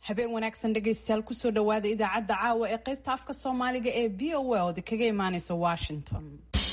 habeen wanaagsan dhegaystayaal kusoo dhawaada idaacadda caawa ee qaybta afka soomaaliga ee v o a oda kaga imaaneysa washington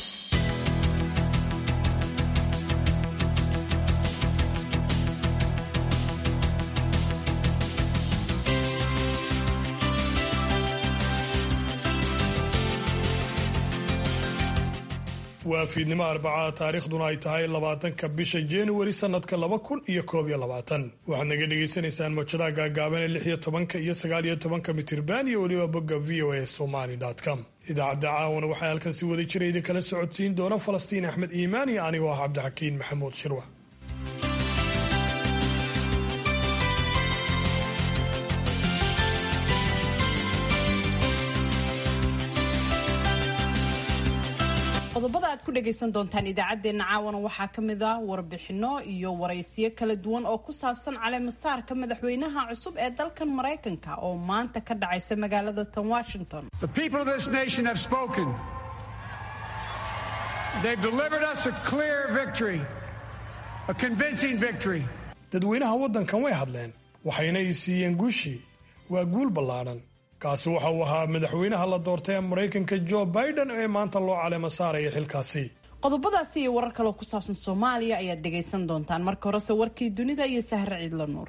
waa fiidnimo arbacada taariikhduna ay tahay labaatanka bisha januari sanadka laba kun iyo koob iyo labaatan waxaad naga dhagaysanaysaan mawjadaha gaagaaban ee lix iyo tobanka iyo sagaal iyo tobanka mitirban iyo weliba bogga v o a somali com idaacadda caawana waxaa halkan si wada jira idin kala socodsiin doona falastiin axmed iimaan iyo anigoo ah cabdixakiin maxamuud shirwa qodobada aad ku dhagaysan doontaan idaacaddeenna caawana waxaa ka mid ah warbixino iyo waraysiyo kala duwan oo ku saabsan caleemasaarka madaxweynaha cusub ee dalkan maraykanka oo maanta ka dhacaysa magaalada tan washington dadweynaha waddankan way hadleen waxayna i siiyeen guushii waa guul ballaadhan kaasi waxa uu ahaa madaxweynaha la doortay ee maraykanka jo biden ee maanta loo caleema saaraya xilkaasi qodobadaasi iyo warar kaloo ku saabsan soomaaliya ayaad dhegaysan doontaan marka horese warkii dunida iyo sahre ciidla nuur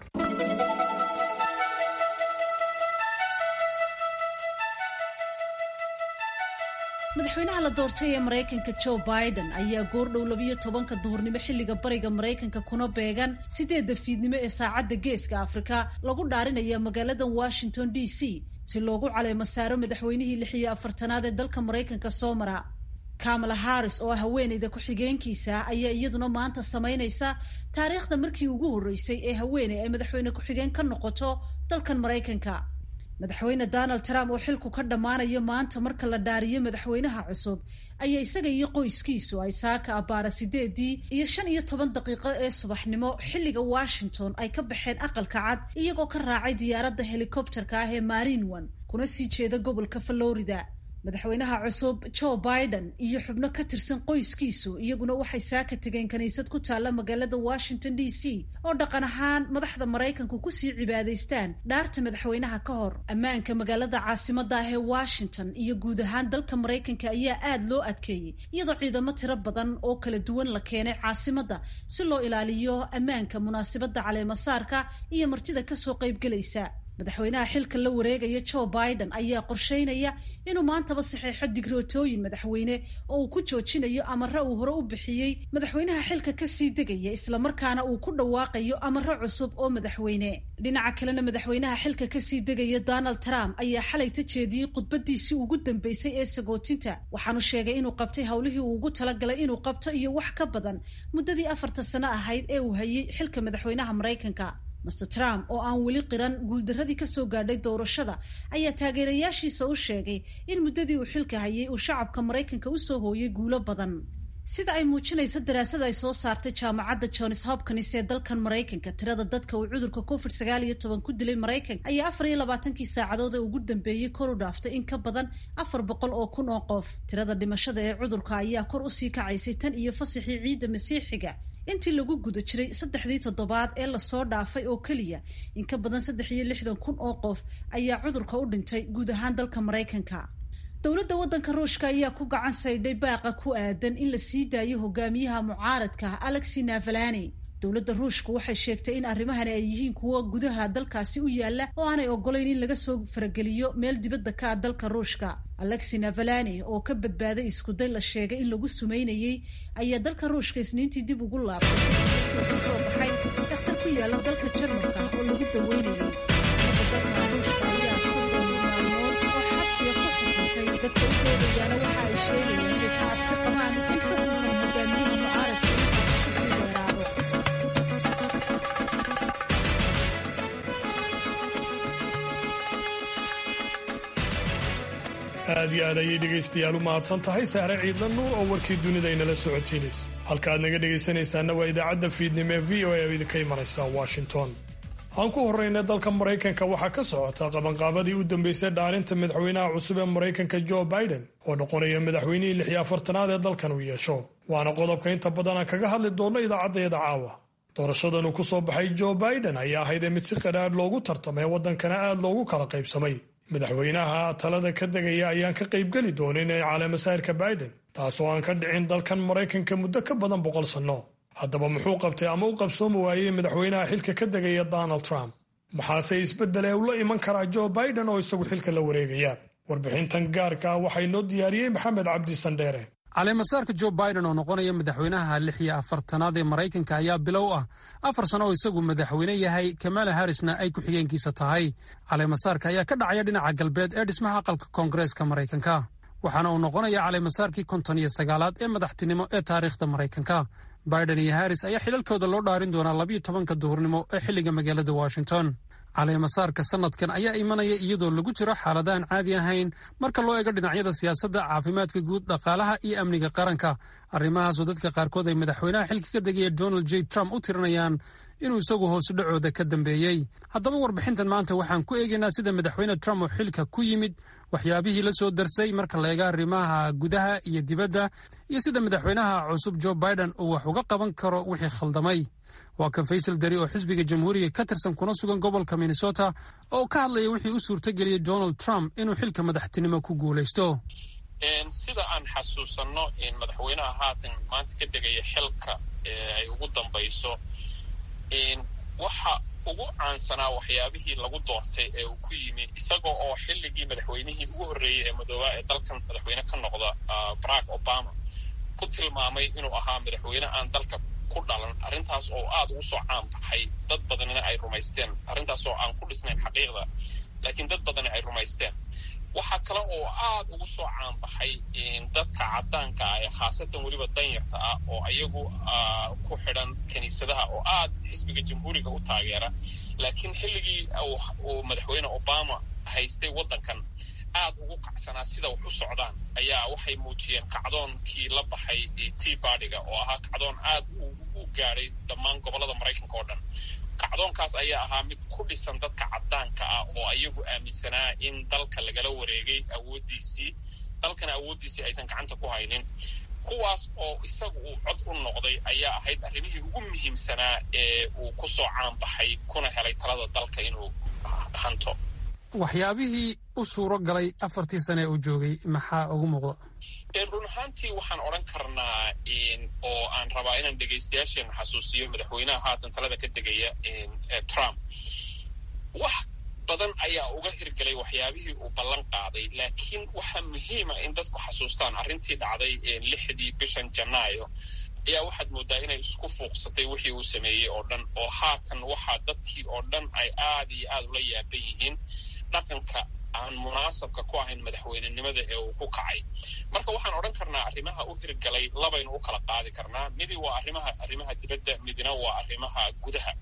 madaxweynaha la doortay ee maraykanka joe biden ayaa goordhow labiyo tobanka duhurnimo xilliga bariga maraykanka kuna beegan sideedda fiidnimo ee saacadda geeska afrika lagu dhaarinaya magaalada washington d c si loogu caleemo saaro madaxweynihii lix iyo afartanaad ee dalka maraykanka soo mara kamala harris oo ah haweeneyda ku-xigeenkiisa ayaa iyaduna maanta samaynaysa taariikhda markii ugu horreysay ee haweeney ay madaxweyne ku-xigeen ka noqoto dalkan maraykanka madaxweyne donald trump oo xilku ka dhammaanayo maanta marka la dhaariyo madaxweynaha cusub ayaa isaga iyo qoyskiisu ay saaka abbaara sideedii iyo shan iyo toban daqiiqo ee subaxnimo xilliga washington ay ka baxeen aqalka cad iyagoo ka raacay diyaaradda helikobterka ah ee marin one kuna sii jeeda gobolka florida madaxweynaha cusub joe biden iyo xubno ka tirsan qoyskiisu iyaguna waxay saaka tegeen kiniisad ku taalla magaalada washington d c oo dhaqan ahaan madaxda maraykanku kusii cibaadaystaan dhaarta madaxweynaha ka hor ammaanka magaalada caasimada ah ee washington iyo guud ahaan dalka maraykanka ayaa aad loo adkeeyey iyadoo ciidamo tiro badan oo kala duwan la keenay caasimadda si loo ilaaliyo ammaanka munaasabadda caleemasaarka iyo martida kasoo qaybgelaysa madaxweynaha xilka la wareegaya joe biden ayaa qorsheynaya inuu maantaba saxeexo digrootooyin madaxweyne oo uu ku joojinayo amare uu hore u bixiyey madaxweynaha xilka kasii degaya islamarkaana uu ku dhawaaqayo amare cusub oo madaxweyne dhinaca kalena madaxweynaha xilka kasii degaya donald trump ayaa xalay ta jeediyey khudbadiisii ugu dambeysay ee sagootinta waxaanu sheegay inuu qabtay howlihii uu ugu talagalay inuu qabto iyo wax ka badan muddadii afarta sano ahayd ee uu hayay xilka madaxweynaha maraykanka master trump oo aan weli qiran guuldaradii kasoo gaadhay doorashada ayaa taageerayaashiisa u sheegay in muddadii uu xilka hayay uu shacabka maraykanka usoo hooyay guulo badan sida ay muujinayso daraasad ay soo saartay jaamacadda johns hopkins ee dalkan maraykanka tirada dadka uu cudurka covid sagaal iyo toban ku dilay maraykanka ayaa afar iyo labaatankii saacadood ee ugu dambeeyey kor u dhaaftay in ka badan afar boqol oo kun oo qof tirada dhimashada ee cudurka ayaa kor usii kacaysay tan iyo fasaxii ciidda masiixiga intii lagu guda jiray saddexdii toddobaad ee lasoo dhaafay oo keliya in ka badan saddex iyo lixdan kun oo qof ayaa cudurka u dhintay guud ahaan dalka maraykanka dowladda waddanka ruushka ayaa ku gacan saydhay baaqa ku aadan in la sii daayo hogaamiyaha mucaaradka alexi navalani dowladda ruushka waxay sheegtay in arrimahani ay yihiin kuwo gudaha dalkaasi u yaala oo aanay ogolayn in laga soo farageliyo meel dibadda ka ah dalka ruushka alexi navalani oo ka badbaaday iskuday la sheegay in lagu sumeynayey ayaa dalka ruushka isniintii dib ugu laabtay ka soo baxay dakhtar ku yaala dalka jarmalka oo lagu daweynayay ruushka ayaa soddon maalmood oo xabsiga ku xukuntay dadka u doodayaana waxa ay sheegayeen inay ka cabsi qabaan in xukunkan hogaamiyaha mucaaradka intaasi kasii dheeraado aad iyo aad ayay dhegaystayaal u mahadsan tahay sahre ciidla nuur oo warkii dunida inala socotiinaysa halka aad naga dhegaysanaysaana waa idaacadda fiidnimo ee v o a oo idinka imanaysa washington aan ku horrayna dalka maraykanka waxaa ka socota qabanqaabadii u dambeysay dhaarinta madaxweynaha cusub ee maraykanka joe biden oo noqonaya madaxweynihii lix iyo afartanaad ee dalkan uu yeesho waana qodobka inta badan aan kaga hadli doonno idaacaddayada caawa doorashadan uu ku soo baxay joe biden ayaa ahayd mid si qadhaadh loogu tartamay waddankana aad loogu kala qaybsamay madaxweynaha talada ka degaya ayaan ka qaybgeli doonin ee caleemasayrka biden taasoo aan ka dhicin dalkan maraykanka muddo ka badan boqol sanno haddaba muxuu qabtay ama u qabsoomi waayey madaxweynaha xilka ka degaya donald trump maxaase isbeddel ee ula iman karaa joe biden oo isagu xilka la wareegaya warbixintan gaarka ah waxaa inoo diyaariyey maxamed cabdi sandheere caleemasaarka joe biden oo noqonaya madaxweynaha lix iyo afartanaad ee maraykanka ayaa bilow ah afar sano oo isagu madaxweyne yahay kamala harrisna ay ku-xigeenkiisa tahay caleemasaarka ayaa ka dhacaya dhinaca galbeed ee dhismaha aqalka koongareeska maraykanka waxaana uu noqonaya caleemasaarkii konton iyo sagaalaad ee madaxtinimo ee taariikhda maraykanka biden iyo harris ayaa xilalkooda loo dhaarin doonaa labiyo tobanka duhurnimo ee xilliga magaalada washington caleemasaarka sanadkan ayaa imanaya iyadoo lagu jiro xaaladaaan caadi ahayn marka loo eego dhinacyada siyaasadda caafimaadka guud dhaqaalaha iyo amniga qaranka arrimahaasoo dadka qaarkood ay madaxweynaha xilka ka degaya donald j trump u tirinayaan inuu isagu hoosu dhacooda ka dambeeyey haddaba warbixintan maanta waxaan ku eegaynaa sida madaxweyne trump oo xilka ku yimid waxyaabihii la soo darsay marka la eega arrimaha gudaha iyo dibadda iyo sida madaxweynaha cusub joe biden uu wax uga qaban karo wixii khaldamay waa kan faysal dari oo xisbiga jamhuuriga ka tirsan kuna sugan gobolka minnesota oo ka hadlaya wixii u suurtageliyey donald trump inuu xilka madaxtinimo ku guulaysto sida aan xasuusanno madaxweynaha haatan maanta ka degaya xilka ay ugu dambayso waxa ugu caansanaa waxyaabihii lagu doortay ee uu ku yimi isagoo oo xilligii madaxweynihii ugu horreeyey ee madoobaa ee dalkan madaxweyne ka noqda barack obama ku tilmaamay inuu ahaa madaxweyne aan dalka ku dhalan arrintaas oo aad ugu soo caan baxay dad badanina ay rumaysteen arrintaas oo aan ku dhisnayn xaqiiqda laakiin dad badani ay rumaysteen waxaa kale oo aad ugu soo caanbaxay dadka caddaanka ah ee khaasatan weliba danyarta ah oo ayagu ku xidhan kiniisadaha oo aad xisbiga jamhuuriga u taageera laakiin xilligii uu madaxweyne obama haystay waddankan aad ugu kacsanaa sida wax u socdaan ayaa waxay muujiyeen kacdoonkii la baxay tea bardiga oo ahaa kacdoon aad u gaadhay dhammaan gobollada maraykanka oo dhan kacdoonkaas ayaa ahaa mid ku dhisan dadka caddaanka ah oo ayagu aaminsanaa in dalka lagala wareegay awooddiisii dalkana awooddiisii aysan gacanta ku haynin kuwaas oo isaga uu cod u noqday ayaa ahayd arrimihii ugu muhiimsanaa ee uu ku soo caanbaxay kuna helay talada dalka inuu hanto waxyaabihii u suuro galay afartii sane ee uu joogay maxaa ugu muuqda run ahaantii waxaan odhan karnaa oo aan rabaa inaan dhegaystayaasheena xasuusiyo madaxweynaha haatan talada ka degaya trump wax badan ayaa uga hirgelay waxyaabihii uu ballan qaaday laakiin waxaa muhiima in dadku xasuustaan arrintii dhacday lixdii bishan janaayo ayaa waxaad moodaa inay isku fuuqsatay wixii uu sameeyey oo dhan oo haatan waxaa dadkii oo dhan ay aad iyo aad ula yaaban yihiin dhaqanka aan munaasabka ku ahayn madaxweynenimada ee uu ku kacay marka waxaan odhan karnaa arrimaha u hirgalay labaynu u kala qaadi karnaa midi waa arrimaha arrimaha dibadda midna waa arrimaha gudaha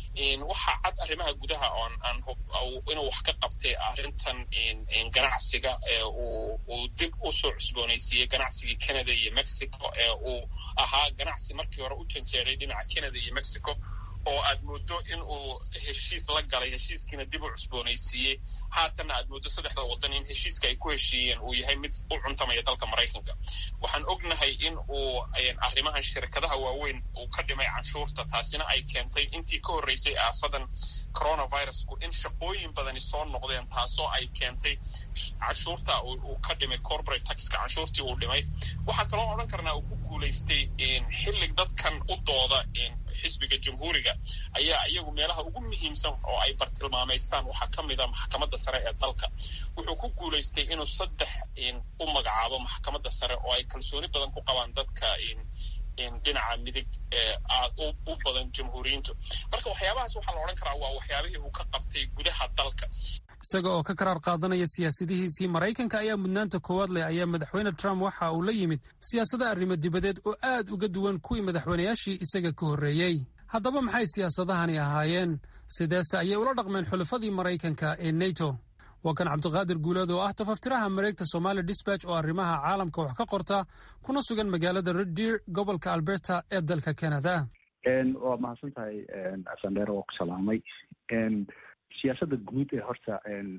waxaa cad arrimaha gudaha oon aan inuu wax ka qabtay arrintan ganacsiga ee uu dib u soo cusboonaysiiyey ganacsigii canada iyo mexico ee uu ahaa ganacsi markii hore u janjeeray dhinaca canada iyo mexico oo aad mooddo in uu heshiis la galay heshiiskiina dib u cusboonaysiiyey haatanna aad mooddo saddexda waddan in heshiiska ay ku heshiiyeen uu yahay mid u cuntamaya dalka maraykanka waxaan ognahay in uu arrimahan shirkadaha waaweyn uu ka dhimay canshuurta taasina ay keentay intii ka horreysay aafadan coronavirusku in shaqooyin badani soo noqdeen taasoo ay keentay canshuurta uu ka dhimay corporate taxka canshuurtii uu dhimay waxaa kaloo odhan karnaa uu ku guulaystay xillig dadkan u dooda xisbiga jamhuuriga ayaa iyagu meelaha ugu muhiimsan oo ay bartilmaamaystaan waxaa ka mid a maxkamadda sare ee dalka wuxuu ku guulaystay inuu saddex u magacaabo maxkamadda sare oo ay kalsooni badan ku qabaan dadka dhinaca midig aad u badan jamhuuriyiintu marka waxyaabahaas waxaa la odhan karaa waa waxyaabihii uu ka qabtay gudaha dalka isaga oo ka karaar qaadanaya siyaasadihiisii maraykanka ayaa mudnaanta koowaad leh ayaa madaxweyne trump waxa uu la yimid siyaasada arrimo dibadeed oo aad uga duwan kuwii madaxweynayaashii isaga ka horreeyey haddaba maxay siyaasadahani ahaayeen sideese ayay ula dhaqmeen xulafadii maraykanka ee neto waa kan cabdiqaadir guuleed oo ah tafaftiraha mareegta somaali disbatch oo arrimaha caalamka wax ka qorta kuna sugan magaalada reddeer gobolka alberta ee dalka canada waa mahadsan tahay sandheer waa ku salaamay siyaasadda guud ee horta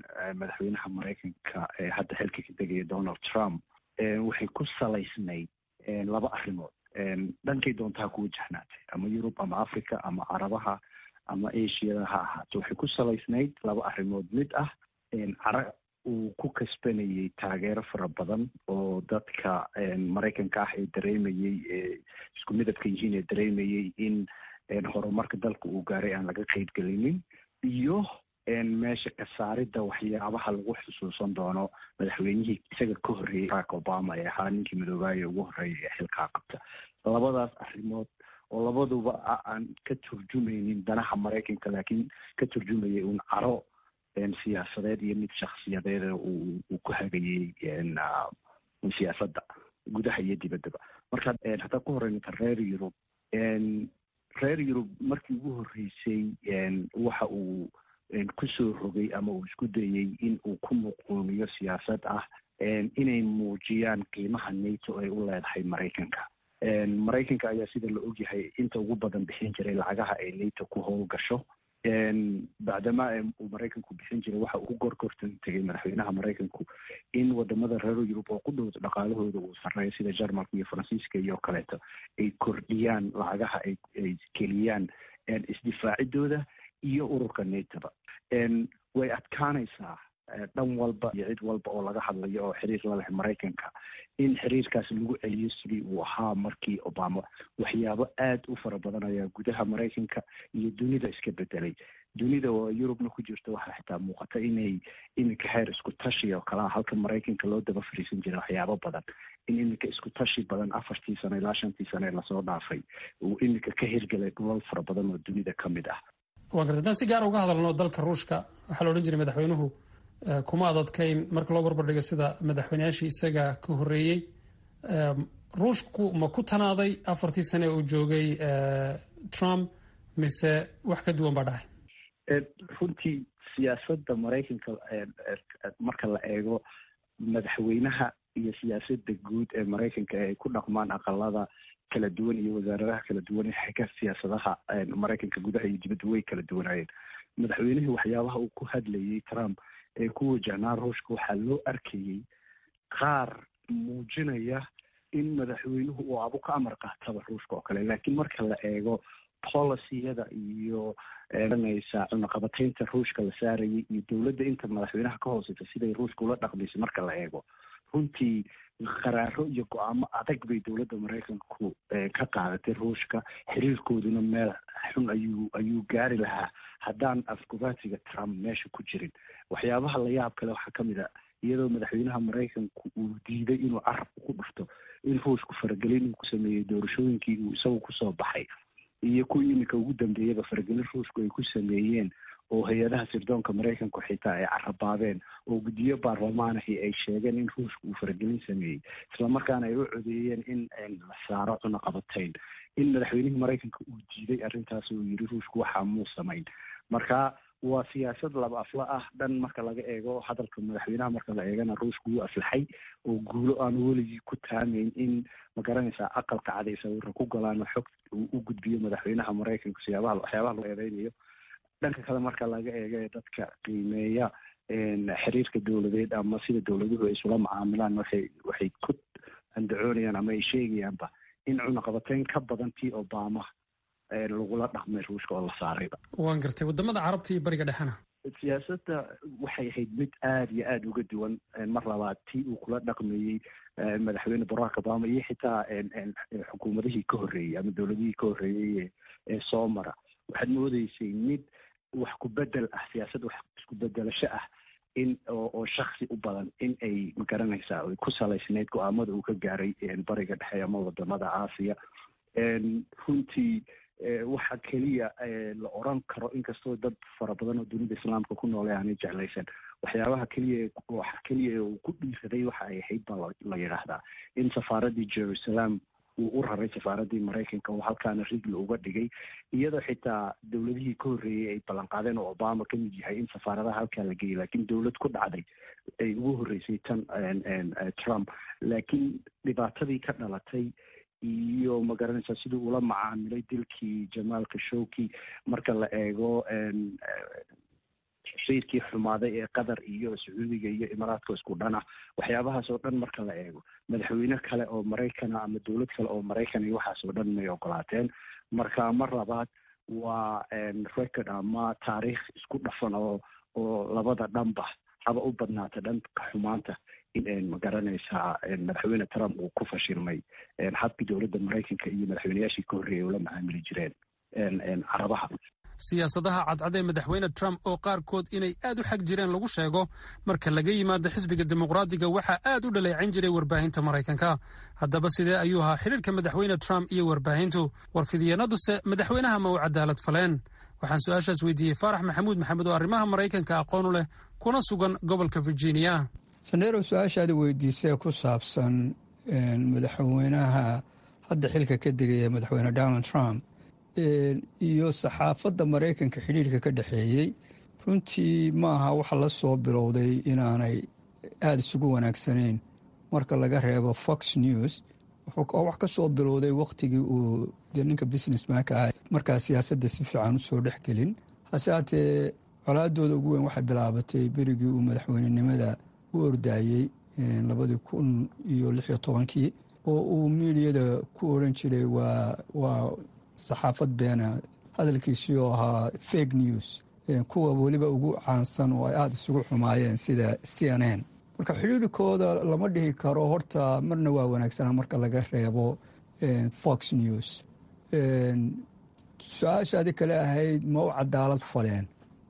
madaxweynaha maraykanka ee hadda xilka ka degaya donald trump waxay ku salaysnayd laba arrimood dhankay doontaa ku wajahnaatay ama yurub ama africa ama carabaha ama asiada ha ahaato waxay ku salaysnayd laba arrimood mid ah cara uu ku kasbanayay taageero fara badan oo dadka maraykanka ah ee dareemayey ee isku midabka yihiin ee dareemayey in horumarka dalka uu gaaray aan laga qeyb gelinin iyo meesha ka saaridda waxyaabaha lagu xusuusan doono madaxweynihii isaga ka horreeyey barack obama ee ahaa ninkii midoobaaye ugu horreeya ee xilkaa qabta labadaas arrimood oo labaduba aan ka turjumaynin danaha maraykanka laakiin ka turjumayay uun caro siyaasadeed iyo mid shaksiyadeed uu ku hagayey siyaasadda gudaha iyo dibaddaba marka hataa ku horeynata reer yurub reer yurub markii ugu horreysay waxa uu kusoo rogay ama uu isku dayey in uu ku muquumiyo siyaasad ah inay muujiyaan qiimaha nato ay u leedahay maraykanka maraykanka ayaa sida la ogyahay inta ugu badan bixin jiray lacagaha ay nato ku howlgasho bacdama uu maraykanku bixin jiray waxa uu ku gorgortan tegay madaxweynaha maraykanku in wadamada reer yurub oo ku dhow dhaqaalahooda uu sareeyo sida jarmalka iyo faransiiska iyo kaleeto ay kordhiyaan lacagaha ay ay geliyaan isdifaacidooda iyo ururka natoba way adkaanaysaa dhan walba iyo cid walba oo laga hadlayo oo xiriir la leh maraykanka in xiriirkaas lagu celiyo sidii uu ahaa markii obama waxyaabo aad u fara badan ayaa gudaha maraykanka iyo dunida iska bedelay dunida oo yurubna ku jirta waxaa xitaa muuqata inay iminka heer isku tashi oo kalea halka maraykanka loo daba fariisan jiray waxyaabo badan in iminka isku tashi badan afartii sano ilaa shantii sano ee lasoo dhaafay uu iminka ka hirgelay dhulal fara badan oo dunida ka mid ah waa garta haddaan si gaar uga hadalno dalka ruushka waxaa la odhan jiray madaxweynuhu kuma adadkayn marka loo barbardhigo sida madaxweyneyaashii isaga ka horreeyey ruushku ma ku tanaaday afartii sane uu joogay trump mise wax ka duwan baa dhahay runtii siyaasadda maraykanka marka la eego madaxweynaha iyo siyaasadda guud ee maraykanka ee ay ku dhaqmaan aqalada kala duwan iyo wasaaradaha kala duwan xagga siyaasadaha maraykanka gudaha iyo dibadda way kala duwanaayeen madaxweynihii waxyaabaha uu ku hadlayay trump ee ku wajahnaa ruushka waxaa loo arkayey qaar muujinaya in madaxweynuhu uu abu ka amar qaataba ruushka oo kale laakiin marka la eego policiyada iyo naysa cunaqabataynta ruushka la saarayay iyo dowladda inta madaxweynaha ka hooseysa siday ruushka ula dhaqmaysay marka la eego runtii qaraaro iyo go-aamo adag bay dowladda maraykanku ka qaadatay ruushka xiriirkooduna meel xun ayuu ayuu gaari lahaa haddaan afgobaatiga trump meesha ku jirin waxyaabaha la yaab kale waxaa ka mid a iyadoo madaxweynaha maraykanku uu diiday inuu carabka ku dhufto in ruushku faragelin uu ku sameeyey doorashooyinkii uu isagu kusoo baxay iyo kuwii iminka ugu dambeeyaba faragelin ruushku ay ku sameeyeen oo hay-adaha sirdoonka maraykanku xitaa ay carabaabeen oo guddiyo baarlamaanahi ay sheegeen in ruushka uu faragelin sameeyey islamarkaana ay u codeeyeen in la saaro cunaqabatayn in madaxweynihii maraykanka uu diiday arrintaas uu yiri ruushku waxaa muu samayn marka waa siyaasad laba afla ah dhan marka laga eego hadalka madaxweynaha marka la eegana ruushku wuu aflaxay oo guulo aanu weligii ku taamayn in magaranaysaa aqalka caday sawirra ku galaan oo xog uu u gudbiyo madaxweynaha maraykanka siyaabaha waxyaabaha loo eedeynayo dhanka kale marka laga eego ee dadka qiimeeya xiriirka dowladeed ama sida dowladuhu ay isula macaamilaan waxay waxay ku andacoonayaan ama ay sheegayaanba in cunaqabateyn ka badan tii obama lagula dhaqmay ruushka oo la saarayba waan gartay wadamada carabta iyo bariga dhexena siyaasadda waxay ahayd mid aada iyo aada uga duwan mar labaad tii uu kula dhaqmayey madaxweyne barack obama iyo xitaa xukuumadihii ka horreeyey ama dowladihii ka horreeyey ee soo mara waxaad moodeysay mid wax ku bedel ah siyaasad wax isku bedelasho ah in oo shaksi u badan in ay magaranaysaa ay ku salaysnayd go-aamada uu ka gaaray bariga dhexe ama wadamada aasiya runtii waxa keliya la oran karo inkastoo dad fara badan oo dunida islaamka ku noole aanay jeclaysan waxyaabaha keliya waxa keliya uu ku dhiiraday waxa ay ahayd baa la yidhaahdaa in safaaradii jerusalem uu u raray safaaradii maraykanka oo halkaana rigli uga dhigay iyadoo xitaa dowladihii ka horreeyey ay ballanqaadeen oo obama ka mid yahay in safaaradaha halkaa la geeyay laakiin dowlad ku dhacday ay ugu horreysay tan trump laakiin dhibaatadii ka dhalatay iyo magaranaysaa sidii ula macaamilay dilkii jamaal khashowki marka la eego xiriirkii xumaaday ee qatar iyo sacuudiga iyo imaaraadka isku dhan ah waxyaabahaas oo dhan marka la eego madaxweyne kale oo maraykana ama dowlad kale oo maraykan iyo waxaas oo dhan may ogolaateen marka mar labaad waa record ama taariikh isku dhafan oo oo labada dhanba haba u badnaata dhanka xumaanta in magaranaysaa madaxweyne trump uu ku fashilmay habkii dowladda maraykanka iyo madaxweyneyaashii ka horreeyay ula macaamili jireen carabaha siyaasadaha cadcad ee madaxweyne trump oo qaarkood inay aad u xag jireen lagu sheego marka laga yimaado xisbiga dimuqraadiga waxaa aad u dhaleecayn jiray warbaahinta maraykanka haddaba sidee ayuu ahaa xidhiirka madaxweyne trump iyo warbaahintu warfidyeennaduse madaxweynaha ma u cadaalad faleen waxaan su-aashaas weydiiyey faarax maxamuud maxamed oo arrimaha maraykanka aqoon u leh kuna sugan gobolka virginia sandheerow su-aashaada weydiisee ku saabsan madaxweynaha hadda xilka ka degaya madaxweyne donald trump iyo saxaafadda maraykanka xidhiirka ka dhexeeyey runtii ma aha waxa la soo bilowday inaanay aada isugu wanaagsanayn marka laga reebo fox news oo wax ka soo bilowday wakhtigii uu dee ninka businessmanka ah markaa siyaasadda si fiican usoo dhex gelin hase haatee colaadooda ugu weyn waxay bilaabatay berigii uu madaxweynenimada u ordaayey labadii kun iyo lix iyo tobankii oo uu miidiyada ku oran jiray waa waa saxaafad beena hadalkiisii oo ahaa fake news kuwa weliba ugu caansan oo ay aada isugu xumaayeen sida c n n marka xidhiirikooda lama dhihi karo horta marna waa wanaagsanaa marka laga reebo fox news su-aashaadi kale ahayd ma u cadaalad faleen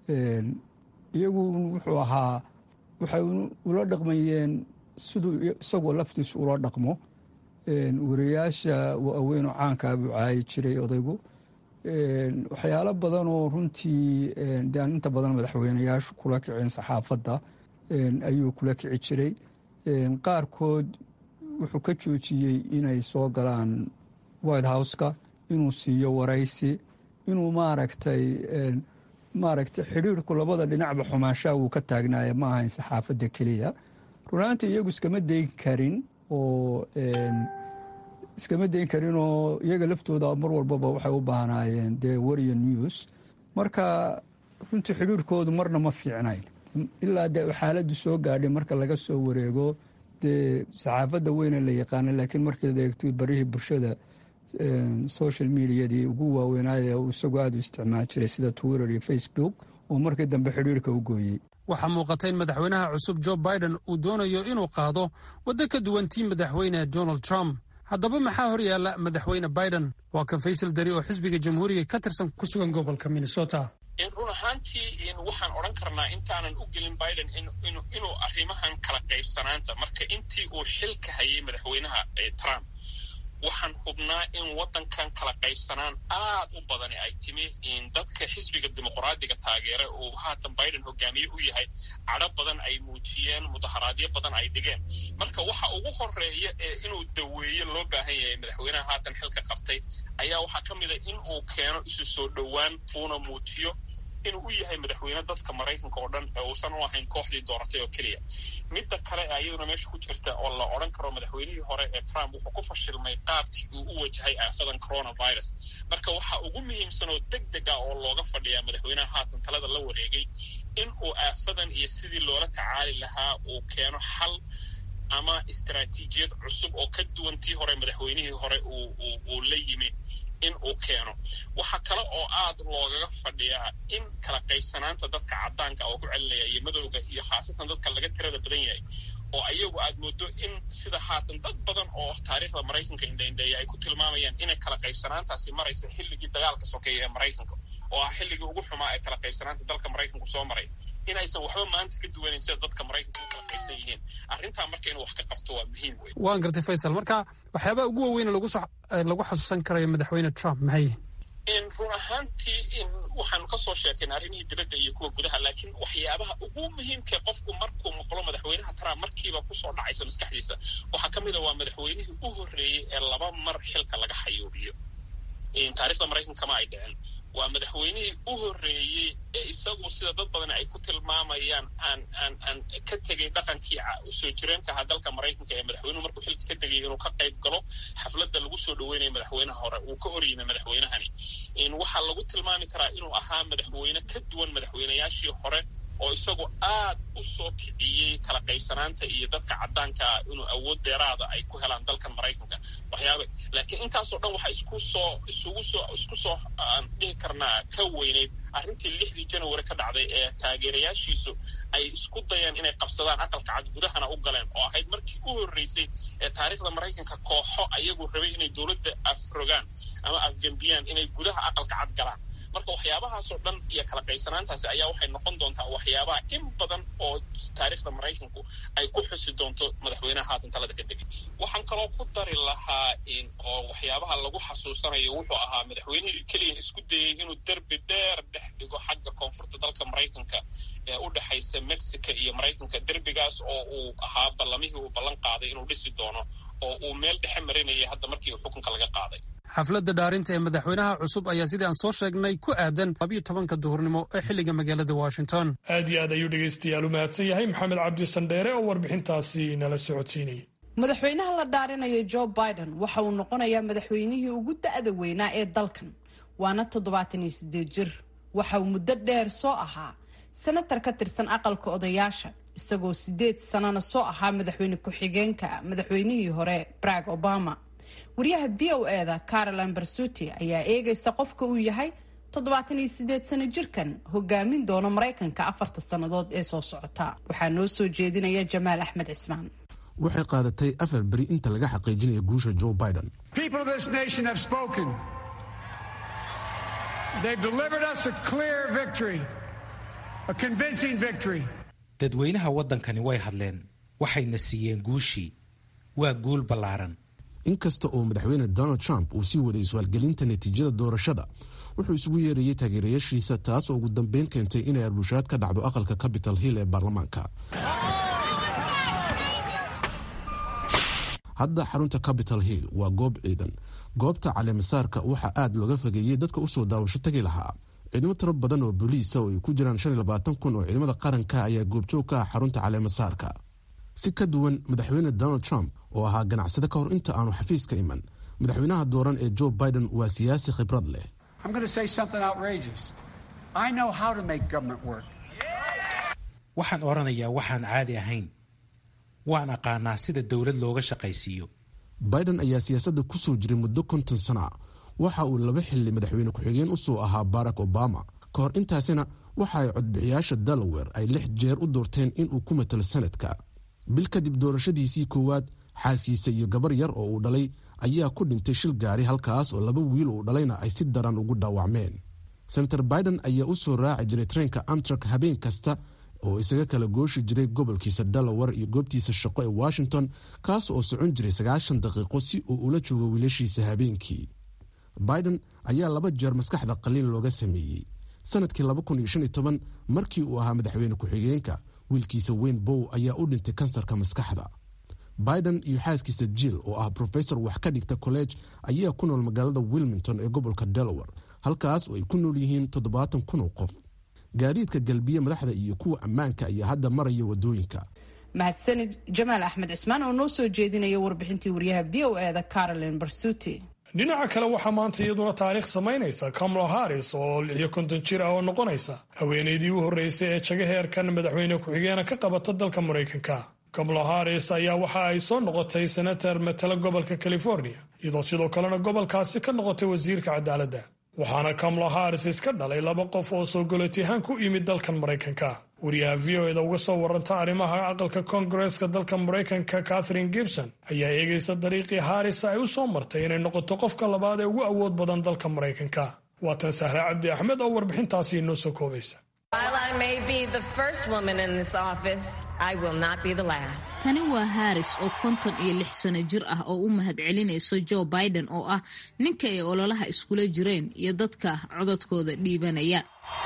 iyagu wuxuu ahaa waxay ula dhaqmayeen siduu isagoo laftiisu ula dhaqmo wariyaasha waaweynoo caankaa buu caayi jiray odaygu waxyaalo badan oo runtii dean inta badan madaxweyneyaashu kula kicin saxaafadda ayuu kula kici jiray qaarkood wuxuu ka joojiyey inay soo galaan white houseka inuu siiyo waraysi inuu maaragtay maaragtay xidhiirku labada dhinacba xumaanshaha wuu ka taagnaaya ma ahayn saxaafadda keliya runaantii iyagu iskama dayn karin oo iskama dayn karin oo iyaga laftooda mar walbaba waxay u baahnaayeen dee wariya news marka runtii xidhiirkoodu marna ma fiicnayn ilaa dee xaaladdu soo gaadhay marka laga soo wareego dee saxaafadda weyne la yaqaana laakiin markaad eegto barihii bulshada social mediadii ugu waaweynaaye uu isagoo aada u isticmaal jiray sida twitter iyo facebook oo markii dambe xidhiirka u gooyey waxaa muuqata in madaxweynaha cusub jo biden uu doonayo inuu qaado waddo ka duwan tii madaxweyne donald trump haddaba maxaa hor yaalla madaxweyne biden waa kan faysal dari oo xisbiga jamhuuriga ka tirsan ku sugan gobolka minnesota run ahaantii waxaan odhan karnaa intaanan u gelin biden inuu arrimahan kala qaybsanaanta marka intii uu xilka hayay madaxweynaha trump waxaan hubnaa in waddankan kala qaybsanaan aad u badani ay timi dadka xisbiga dimuqraadiga taageera uu haatan biden hogaamiye u yahay cadho badan ay muujiyeen mudaharaadyo badan ay dhigeen marka waxa ugu horeeya ee inuu daweeye loo baahan yahay madaxweynaha haatan xilka qabtay ayaa waxaa ka mid a in uu keeno isu soo dhowaan uuna muujiyo inuu u yahay madaxweyne dadka maraykanka oo dhan ee uusan u ahayn kooxdii dooratay oo keliya midda kale ee iyaduna meesha ku jirta oo la odhan karo madaxweynihii hore ee trump wuxuu ku fashilmay qaabkii uu u wajahay aafadan coronavirus marka waxa ugu muhiimsan oo deg deg ah oo looga fadhiyaa madaxweynaha haatan talada la wareegay in uu aafadan iyo sidii loola tacaali lahaa uu keeno xal ama istaraatiijiyad cusub oo ka duwan tii hore madaxweynihii hore uu la yimi in uu keeno waxaa kale oo aad loogaga fadhiyaa in kala qaybsanaanta dadka caddaanka oo ku celinaya iyo madowga iyo khaasatan dadka laga tirada badan yahay oo ayagu aad moodo in sida haatan dad badan oo taariikhda maraykanka indhaindheeya ay ku tilmaamayaan inay kala qaybsanaantaasi maraysa xilligii dagaalka sokeeya ee maraykanka oo ah xilligii ugu xumaa ee kala qaybsanaanta dalka maraykanku soo maray inaysan waxba maanta ka duwanayn sida dadka maraykanka u kala qaybsan yihiin arrintaa marka inuu wax ka qabto waa muhiim wey waan gartay faysal marka waxyaabaha ugu waaweyn lagu xasuusan karayo madaxweyne trump maxay run ahaantii waxaanu ka soo sheekayn arrimihii dibadda iyo kuwa gudaha laakiin waxyaabaha ugu muhiimkae qofku markuu maqlo madaxweynaha trump markiiba kusoo dhacaysa maskaxdiisa waxaa ka mid a waa madaxweynihii u horreeyey ee laba mar xilka laga xayuubiyo taarikhda maraykanka ma ay dhicin waa madaxweynihii u horreeyey ee isagu sida dad badan ay ku tilmaamayaan aan aan aan ka tegay dhaqankii soo jireenka ahaa dalka maraykanka ee madaxweynuhu markuu xilka ka tegay inuu ka qayb galo xafladda lagu soo dhaweynaya madaxweynaha hore uu ka hor yimi madaxweynahani waxaa lagu tilmaami karaa inuu ahaa madaxweyne ka duwan madaxweynayaashii hore oo isagu aad u soo kiciyey kala qaybsanaanta iyo dadka caddaanka ah inuu awood dheeraada ay ku helaan dalkan maraykanka waxyaaba laakiin intaasoo dhan waxaa isku soo isugu soo isku soo aan dhihi karnaa ka weyneyd arrintii lixdii janawari ka dhacday ee taageerayaashiisu ay isku dayeen inay qabsadaan aqalka cad gudahana u galeen oo ahayd markii u horreysay ee taariikhda maraykanka kooxo ayagu rabay inay dowladda afrogaan ama afgembiyaan inay gudaha aqalka cad galaan marka waxyaabahaasoo dhan iyo kala qaybsanaantaasi ayaa waxay noqon doontaa waxyaabaha in badan oo taariikhda maraykanku ay ku xusi doonto madaxweynaha haatan talada ka degay waxaan kaloo ku dari lahaa oo waxyaabaha lagu xasuusanayo wuxuu ahaa madaxweynihii keliya isku dayey inuu derbi dheer dhex dhigo xagga koonfurta dalka maraykanka ee u dhexaysa mexico iyo maraykanka derbigaas oo uu ahaa ballamihii uu ballan qaaday inuu dhisi doono oo uu meel dhexe marinayay hadda markii xukunka laga qaaday xafladda dhaarinta ee madaxweynaha cusub ayaa sidii aan soo sheegnay ku aadan labiyo tobanka duhurnimo ee xilliga magaalada washington aad iyo aad ayuu dhegaystayaal u mahadsan yahay maxamed cabdi sandheere oo warbixintaasi nala socodsiinayay madaxweynaha la dhaarinaya joe biden waxa uu noqonayaa madaxweynihii ugu da-da weynaa ee dalkan waana toddobaatan iyo sideed jir waxa uu muddo dheer soo ahaa senatar ka tirsan aqalka odayaasha isagoo sideed sanana soo ahaa madaxweyne ku-xigeenka madaxweynihii hore barack obama wariyaha v o eda caroline barsuti ayaa eegaysa qofka uu yahay toddobaatan iyo sideed sano jirkan hogaamin doono maraykanka afarta sannadood ee soo socota waxaa noo soo jeedinaya jamaal axmed cismaan waxay qaadatay afar beri inta laga xaqiijinayo guusha joe biden dadweynaha waddankani way hadleen waxayna siiyeen guushii waa guul ballaaran inkasta oo madaxweyne donald trump uu sii waday su-aalgelinta natiijada doorashada wuxuu isugu yeerayey taageerayaashiisa taas oo ugu dambeyn keentay inay arbushaad ka dhacdo aqalka capital hill ee baarlamaanka hadda xarunta capital hill waa goob ciidan goobta caleemasaarka waxaa aad looga fogeeyey dadka usoo daawasho tagi lahaa ciidamo tiro badan oo booliisa oo ay ku jiraan kun oo ciidamada qaranka ayaa goobjoog ka ah xarunta caleemasaarka si ka duwan madaxweyne donald trump oo ahaa ganacsade ka hor inta aanu xafiiska iman madaxweynaha dooran ee joe biden waa siyaasi khibrad leh waxaan odhanayaa waxaan caadi ahayn waan aqaanaa sida dowlad looga shaqaysiiyo biden ayaa siyaasadda ku soo jiray muddo konton sana waxa uu laba xilli madaxweyne ku-xigeen usoo ahaa barack obama ka hor intaasina waxa ay codbixiyaasha delaware ay lix jeer u doorteen inuu ku matalo sanadka bil kadib doorashadiisii koowaad xaaskiisa iyo gabar yar oo uu dhalay ayaa ku dhintay shil gaari halkaas oo laba wiil uu dhalayna ay si daran ugu dhaawacmeen senator biden ayaa u soo raaci jiray treenka amtrak habeen kasta oo isaga kala gooshi jiray gobolkiisa delaware iyo goobtiisa shaqo ee washington kaas oo socon jiray sagaashan daqiiqo si uu ula joogo wiilashiisa habeenkii biden ayaa laba jeer maskaxda qaliin looga sameeyey sanadkii markii uu ahaa madaxweyne ku-xigeenka wiilkiisa wayne bow ayaa u dhintay kansarka maskaxda biden iyo xaaskiisa jill oo ah brofesor wax ka dhigta kolleege ayaa ku nool magaalada wilmington ee gobolka delaware halkaas oo ay ku nool yihiin toddobaatan kun oo qof gaadiidka galbiye madaxda iyo kuwa ammaanka ayaa hadda maraya wadooyinka mahadsanid jamaal axmed cismaan oo noo soo jeedinaya warbixintii waryaha v o eda caroline barsuti dhinaca kale waxaa maanta iyaduna taariikh samaynaysa kamala haris oo lixiyo konton jir ah oo noqonaysa haweenaydii u horreysay ee jaga heerkan madaxweyne ku-xigeena ka qabata dalka maraykanka kamala haris ayaa waxa ay soo noqotay senatar matala gobolka california iyadoo sidoo kalena gobolkaasi ka noqotay wasiirka cadaaladda waxaana kamala haris iska dhalay laba qof oo soo golotiyahaan ku yimid dalkan maraykanka wariyaha v o eda uga soo waranta arrimaha aqalka koongareeska dalka maraykanka catherine gibson ayaa eegaysa dariiqii haris ay u soo martay inay noqoto qofka labaad ee ugu awood badan dalka maraykanka waatan sahre cabdi axmed oo warbixintaasi inoo soo koobaysa tani waa haris oo konton iyo lix sano jir ah oo u mahad celinayso joe biden oo ah ninka ay ololaha iskula jireen iyo dadka codadkooda dhiibanaya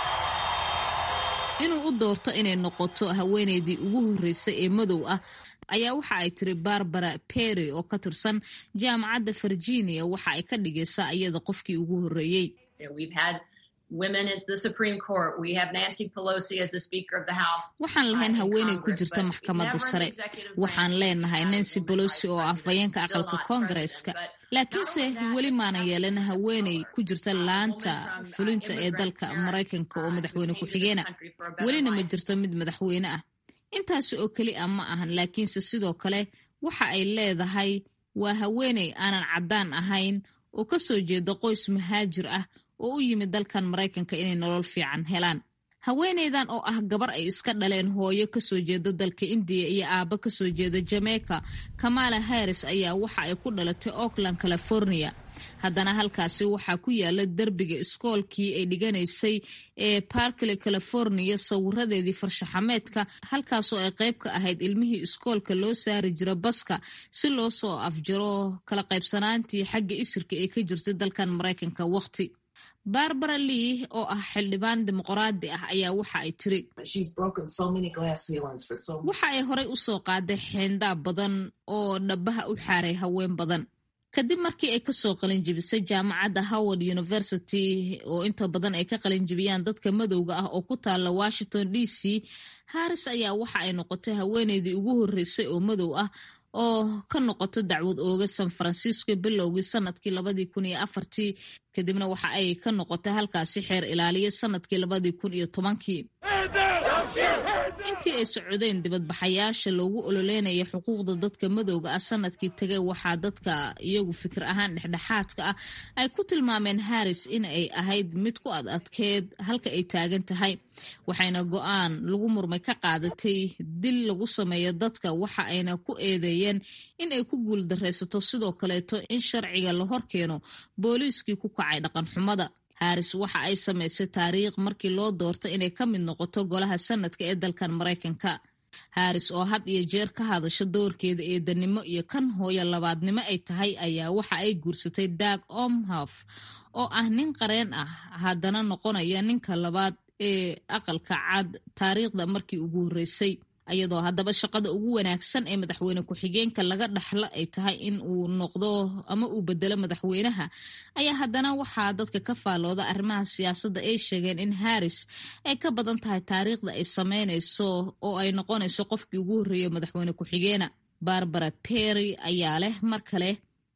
inuu u doorto inay noqoto haweenaydii ugu horreysay ee madow ah ayaa waxa ay tiri barbara perry oo ka tirsan jaamacadda virginia waxa ay ka dhigaysaa iyada qofkii ugu horreeyey waxaan lahayn haweeney ku jirta maxkamadda sare waxaan leenahay nancy bolosi oo ah fayeenka aqalka koongareeska laakiinse weli maanan yeelan haweeney ku jirta laanta fulinta ee dalka maraykanka oo madaxweyne ku-xigeena welina ma jirto mid madaxweyne ah intaasi oo keli a ma ahan laakiinse sidoo kale waxa ay leedahay waa haweeney aanan caddaan ahayn oo ka soo jeeda qoys mahaajir ah oo u yimid dalkan maraykanka inay nolol fiican helaan haweeneydan oo ah gabar ay iska dhaleen hooyo kasoo jeeda dalka indiya iyo aabbo kasoo jeeda jamaica kamala harris ayaa waxa ay ku dhalatay oakland california haddana halkaasi waxaa ku yaala derbiga iskoolkii ay dhiganaysay ee barkley california sawiradeedii farshaxameedka halkaasoo ay qayb ka ahayd ilmihii iskoolka loo saari jira baska si loo soo afjaro kala qaybsanaantii xagga isirka ee ka jirtay dalkan maraykanka waqti barbara lee oo ah xildhibaan dimuqraadi ah ayaa waxa ay tiri waxa ay horey u soo qaaday xeendaa badan oo dhabaha u xaaray haween badan kadib markii ay kasoo qalinjibisay jaamacadda howard university oo inta badan ay ka qalinjibiyaan dadka madowga ah oo ku taala washington d c harris ayaa waxa ay noqotay haweeneydii ugu horreysay oo madow ah oo ka noqoto dacwad ooga san francisco bilowgii sanadkii labadii kun iyo afartii kadibna waxa ay ka noqotay halkaasi xeer ilaaliya sanadkii labadii kun iyo tobankii intii ay socodeen dibadbaxayaasha loogu ololeynaya xuquuqda dadka madowga ah sanadkii tagay waxaa dadka iyagu fikir ahaan dhexdhexaadka ah ay ku tilmaameen harris in ay ahayd mid ku ad adkeed halka ay taagan tahay waxayna go-aan lagu murmay ka qaadatay dil lagu sameeyo dadka waxa ayna ku eedeeyeen in ay ku guuldaraysato sidoo kaleeto in sharciga la horkeeno booliiskii ku kacay dhaqan xumada harris waxa ay samaysay taariikh markii loo doortay inay ka mid noqoto golaha sanadka ee dalkan maraykanka harris oo had iyo jeer ka hadasha doorkeeda eedanimo iyo kan hooyo labaadnimo ay tahay ayaa waxa ay guursatay dag omhof oo ah nin qareen ah haddana noqonaya ninka labaad ee aqalka cad taariikhda markii ugu horreysay iyadoo haddaba shaqada ugu wanaagsan ee madaxweyne ku-xigeenka laga dhaxlo ay tahay in uu noqdo ama uu bedelo madaxweynaha ayaa haddana waxaa dadka ka faalooda arrimaha siyaasadda ay sheegeen in harris ay ka badan tahay taariikhda ay sameynayso oo ay noqonayso qofkii ugu horreeya madaxweyne ku-xigeena barbara perry ayaa leh mar kale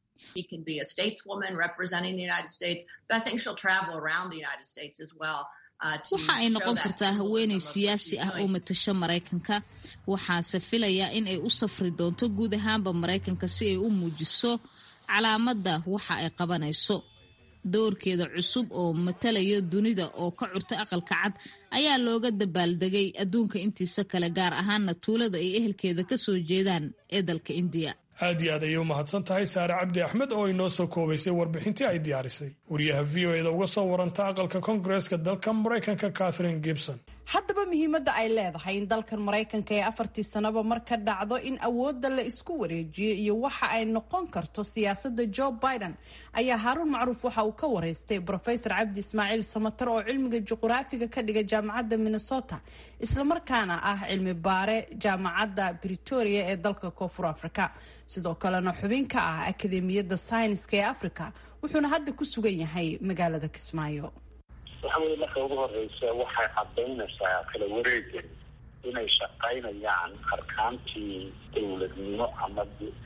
waxa ay noqon kartaa haweeney siyaasi ah oo matasho maraykanka waxaase filayaa in ay u safri doonto guud ahaanba maraykanka si ay u muujiso calaamadda waxa ay qabanayso doorkeeda cusub oo matalaya dunida oo ka curta aqalka cad ayaa looga dabaaldegay adduunka intiisa kale gaar ahaana tuulada ay ehelkeeda ka soo jeedaan ee dalka indiya aad iyo aad ayay u mahadsan tahay saare cabdi axmed oo inoo soo koobaysay warbixintii ay diyaarisay wariyaha v o eda uga soo waranta aqalka koongareeska dalka maraykanka catherine gibson haddaba muhiimadda ay leedahay in dalkan maraykanka ee afartii sanaba mar ka dhacdo in awoodda la isku wareejiyo iyo waxa ay noqon karto siyaasadda joe biden ayaa haaruun macruuf waxa uu ka wareystay brofesor cabdi ismaaciil samatar oo cilmiga juquraafiga ka dhiga jaamacadda minnesota islamarkaana ah cilmi baare jaamacadda britoria ee dalka koonfur afrika sidoo kalena xubin ka ah akademiyadda sayniska ee africa wuxuuna hadda ku sugan yahay magaalada kismaayo waxa weye marka ugu horeysa waxay cadaynaysaa kala wareegan inay shaqaynayaan arkaantii dowladnimo ama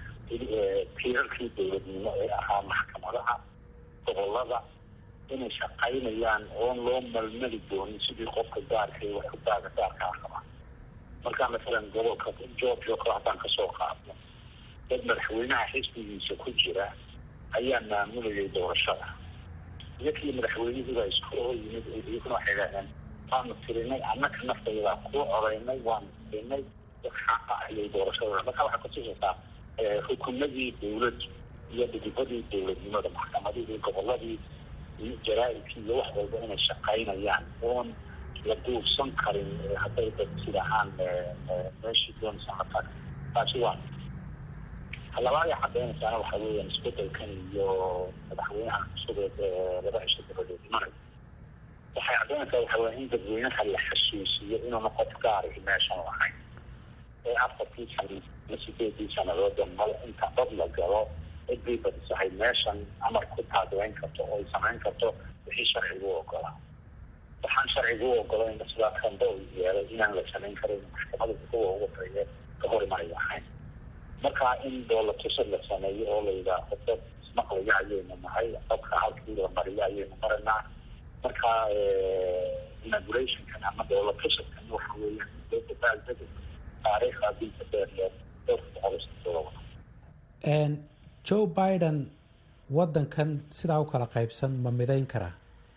tiirarkii dowladnimo ee ahaa maxkamadaha gobolada inay shaqaynayaan oon loo malmali doonin sidii qofka gaarka iyo waxudaaga gaarka ah qabaa markaa masalan gobolka georgia kale haddaan kasoo qaadno dad madaxweynaha xisbigiisa ku jira ayaa maamulayay doorashada iyakii madaxweynihiibaa isku oo yimid iyaguna waxay idhahdeen waanu tirinay annaka naftaydaa kuu codaynay waanu tirinay xaqa ayay doorashada marka waxay kutusaysaa xukumadii dawladdu iyo dhidibadii dowladnimada maxkamadihii goboladii iyo jaraa-idkii iyo wax walba inay shaqaynayaan oon la duubsan karin hadday dad sidahaan meeshii doonaysa markaa taasi waa labaad ay cadaynaysaana waxa weeyaan isbedelkan iyo madaxweynaha cusub ee laba cisho dabadeed imanay waxay cadaynaysaa waxa weya in dadweynaha la xasuusiyo inuuna qof gaari meeshan lahayn ee afartii sana ama sideedii sanadooda mal inta dad la galo cidii badisahay meeshan amar ku taagleyn karto oo ay samayn karto wixii sharcigu ogolaa waxaan sharciga u ogolayn sidaa kambe u yeelay inaan la samayn karin maxkamada kuwa ugu horeeya ka hor imanaya ahayn marka in doolatusad la sameeyo oo la yidhaaho dad ismaqlaya ayaynu nahay dadka halkii la mariyo ayaynu maranaa marka inaugurationkan ama doolatusadkan waxa weeyaan dabaaldega taariikhda dilka dheerleed dhowrka boqol iyo soddoba joe biden waddankan sidaa u kala qaybsan ma midayn karaa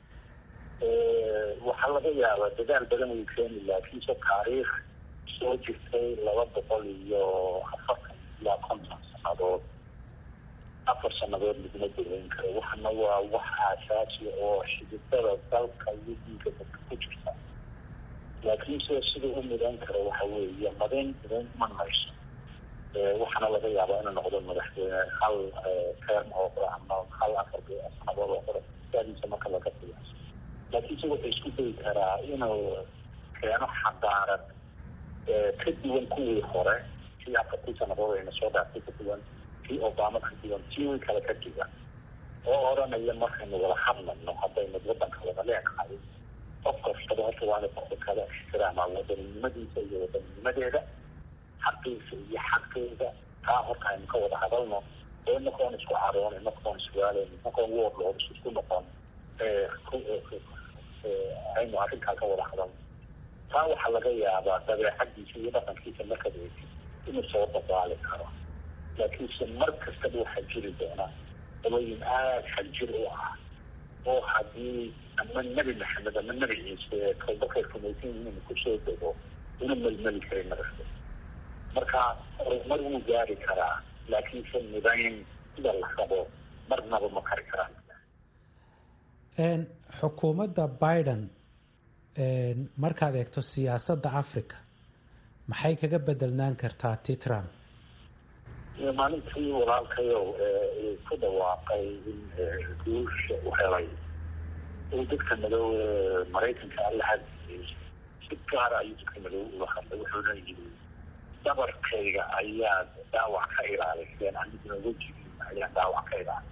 waxaa laga yaabaa dadaal badan uu keeni laakiinse taariikh soo jirtay laba boqol iyo afartan ilaa konton sannadood afar sannadood laguma daweyn karo waxana waa wax aasaasi oo xididada dalka iyo diinka dadka ku jirta laakiinse sida u midayn karo waxa weeye madayn midayn ma mayso waxaana laga yaabaa inuu noqdo madaxweyne hal term oo qora ama hal afar sannadood oo qora daadiisa marka laga qiyaaso laakiinse wuxuu isku dayi karaa inuu keeno xadaarad ka duwan kuwii hore kii afartii sannadood ayna soo dhaaftay ka duwan kii obama ka duwan kii way kale ka duwan oo odhanaya markaynu wada hadlayno haddaynu waddanka wada leenahay qof kastaba horta waana qofka kale ixtiraamaa wadaninimadiisa iyo wadaninnimadeeda xaqiisa iyo xaqeeda taa horta aynu ka wada hadalno oo inakoon isku caroon inakoon iswaalayn inakoon woodlood isku noqon aynu arrintaa ka wada hadalno taa waxaa laga yaabaa dabeecadiisa iyo dhaqankiisa markaad eegtid inuu soo dabaali karo laakiinse mar kastaba waxaa jiri doona dabooyin aada xaljir u ah oo haddii ama nebi maxamed ama nebi ciise kolbakay rumaysan yihiin kusoo dego una melmeli karin madaxda marka horumar wuu gaari karaa laakiinse midayn sida la rabo marnaba ma kari karaan xukuumadda biden markaad eegto siyaasadda africa maxay kaga bedelnaan kartaa ti trump maalintii walaalkayow ku dhawaaqay in guusha u helay uu dadka madow maraykanka alla hadiyey si gaara ayuu dadka madow ula hadlay wuxuuna yidhi dabarkayga ayaad dhaawac ka ilaaliseen aniguna wejigiina ayaan dhaawac ka ilaalin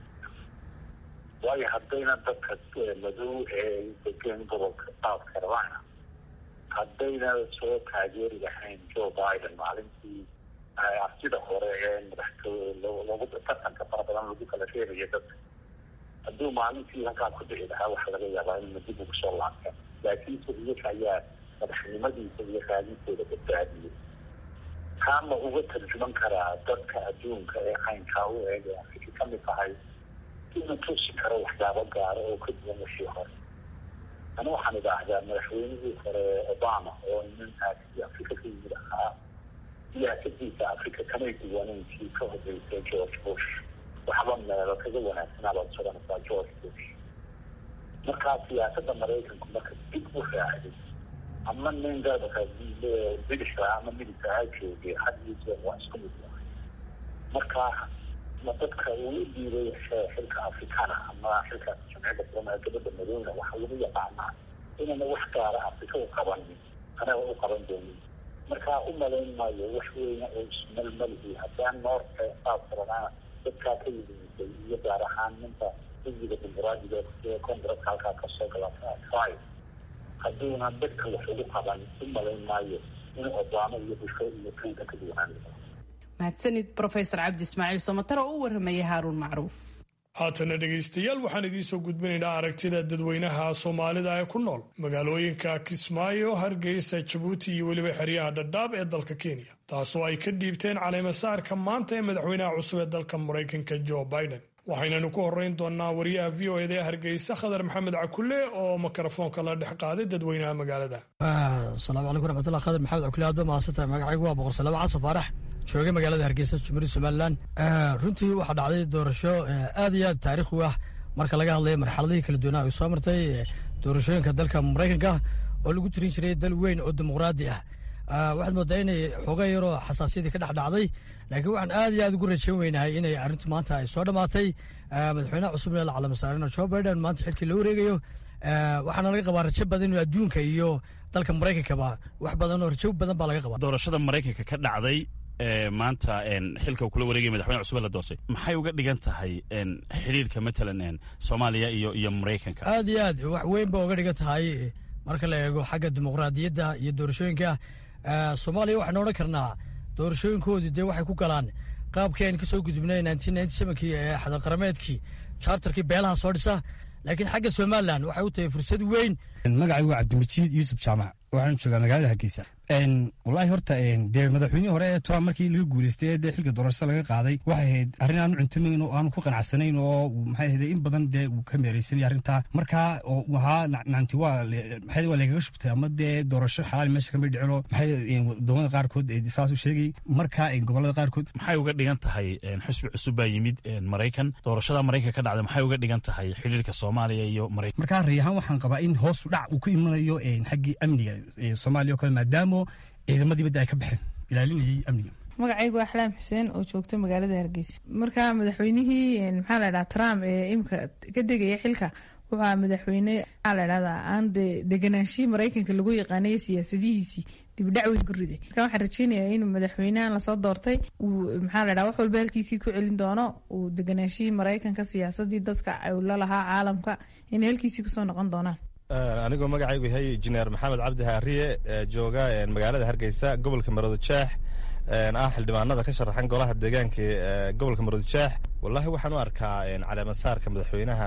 waayo haddayna dadka madow ee degan gobolka south carolina haddayna soo taageeri lahayn joe biden maalintii sida hore ee madaxtooy tartanka fara badan lagu kala reebaya dadka hadduu maalintii halkaa ku dhici lahaa waxaa laga yaabaa inuna dib ugu soo laabteen laakiinse iyaga ayaa madaxnimadiisa iyo raadintooda badbaadiyey kaama uga tarjuman karaa dadka adduunka ee caynkaa u eeg ee afrika ka mid tahay inuu tusi karo waxyaabo gaara oo ka duwan wixii hore ani waxaan idhaahdaa madaxweynihii hore obama oo nin aasi afrika ka yimid ahaa siyaasadiisa afrika kamay duwaneyn kii ka horeysay george bush waxba meelo kaga wanaagsanaabaad sodanaysaa george bush markaa siyaasadda maraykanku marka dib u raacday ama nin dadka bidixka ama midigka ha joogay had iyo jeer waa isku mid yahay marka ma dadka uu u dhiibay xilka afrikana ama xilka jamciyadda kulama gabadha madowna waxaa lagu yaqaanaa inayna wax gaara afrika u qabanin anaga u qaban doonin markaa u malayn maayo wax weyna oo ismalmalihi haddaan noorka south carolina dadkaa ka yimiday iyo gaar ahaan ninka xisbiga dimuqraadiga ee congresska halkaa kasoo gala five hadduuna dadka wax ugu qaban u malayn maayo in obama iyo busho iyo clinton ka duwanaan mahadsanid rofesor cabdi ismaaciil somatar oo u warramaya haaruun macruuf haatana dhegaystayaal waxaan idiin soo gudbinaynaa aragtida dadweynaha soomaalida ee ku nool magaalooyinka kismaayo hargeysa jabuuti iyo weliba xeryaha dhadhaab ee dalka kenya taasoo ay ka dhiibteen caleemasaarka maanta ee madaxweynaha cusub ee dalka maraykanka joe biden waxaynanu ku horeyn doonaa wariyaha v o eda ee hargeysa khadar maxamed cakulle oo mikrofoonka la dhex qaaday dadweynaha magaalada asalaamu calaykum raxmatullah khadar maxamed cakulle aad ba mahadsantahay magacaygu waa boqor salaamo casa faarax joogay magaalada hargeysa jumhuuriyadda somalilan runtii waxaa dhacday doorasho aad iyo aad taarikh u ah marka laga hadlayo marxaladihii kala duwanaa ay soo martay doorashooyinka dalka maraykanka oo lagu tirin jiray dal weyn oo dimuqraadi ah waxaad moodaa inay xooga yaroo xasaasiyadii ka dhex dhacday laakiin waxaan aad iyo aad ugu rajayn weynahay inay arrintu maanta ay soo dhammaatay madaxweynaha cusub ee la calamasaarina joe biden maanta xilkii la wareegayo waxaana laga qabaa rajo badan inuu adduunka iyo dalka maraykankaba wax badan oo rajo badan baa laga qabaa doorashada maraykanka ka dhacday maanta xilka kula wareegaya madaxweyne cusub la doortay maxay uga dhigan tahay xidhiirka matalan soomaaliya iyo iyo maraykanka aad iyo aad wax weyn ba uga dhigan tahay marka la eego xagga dimuqraadiyadda iyo doorashooyinka soomaaliya waxaynu odhan karnaa doorashooyinkoodii dee waxay ku galaan qaabkii aynu ka soo gudubnay kii ee xadaqarameedkii chartarkii beelaha soo dhisa laakiin xagga somalilan waxay u tahay fursad weyn magacaygu waa cabdimajiid yuusuf jaamac waxaan joogaa magaalada hargeysa wallaahi horta dee madaxweynihii hore ee trump markii laga guuleystay ee dee xilka doorashada laga qaaday waxay ahayd arrin aanu cuntamayn oo aanu ku qanacsanayn oo maxay ahayd in badan dee uu ka meeraysanay arrintaa markaa oo wahaa nacnti waa maxay waa lagaga shubtay ama dee doorasho xalaal meesha kama dhicino maxay wadamada qaarkood saas u sheegay markaa gobolada qaarkood maxay uga dhigan tahay xusbi cusub baa yimid maraykan doorashada maraykan ka dhacda maxay uga dhigan tahay xiriirka soomaaliya iyo maraykan markaa ray ahaan waxaan qabaa in hoos u dhac uu ku imanayo xaggii amniga soomaaliya oo kale maadaama ciidamadii badda ay ka baxeen ilaalinayay amniga magacaygu waa axlaam xuseen oo joogta magaalada hargeysa marka madaxweynihii maxaa la dhaha trump ee imika ka degaya xilka wuxuu aha madaxweyne maxaa la dhahdaa aan de deganaanshihii maraykanka lagu yaqaanay siyaasadihiisii dibdhac weyn ku riday marka waxaan rajeynayaa inuu madaxweynahan lasoo doortay uu maxaa la dhaha wax walba halkiisii ku celin doono uu deganaanshihii maraykanka siyaasadii dadka la lahaa caalamka inay halkiisii kusoo noqon doonaan anigoo magacaygu yahay injineer maxamed cabdi haariye jooga magaalada hargeysa gobolka maroodijeex ah xildhibaanada ka sharaxan golaha deegaanka gobolka maroodijeex wallahi waxaan u arkaa caleemasaarka madaxweynaha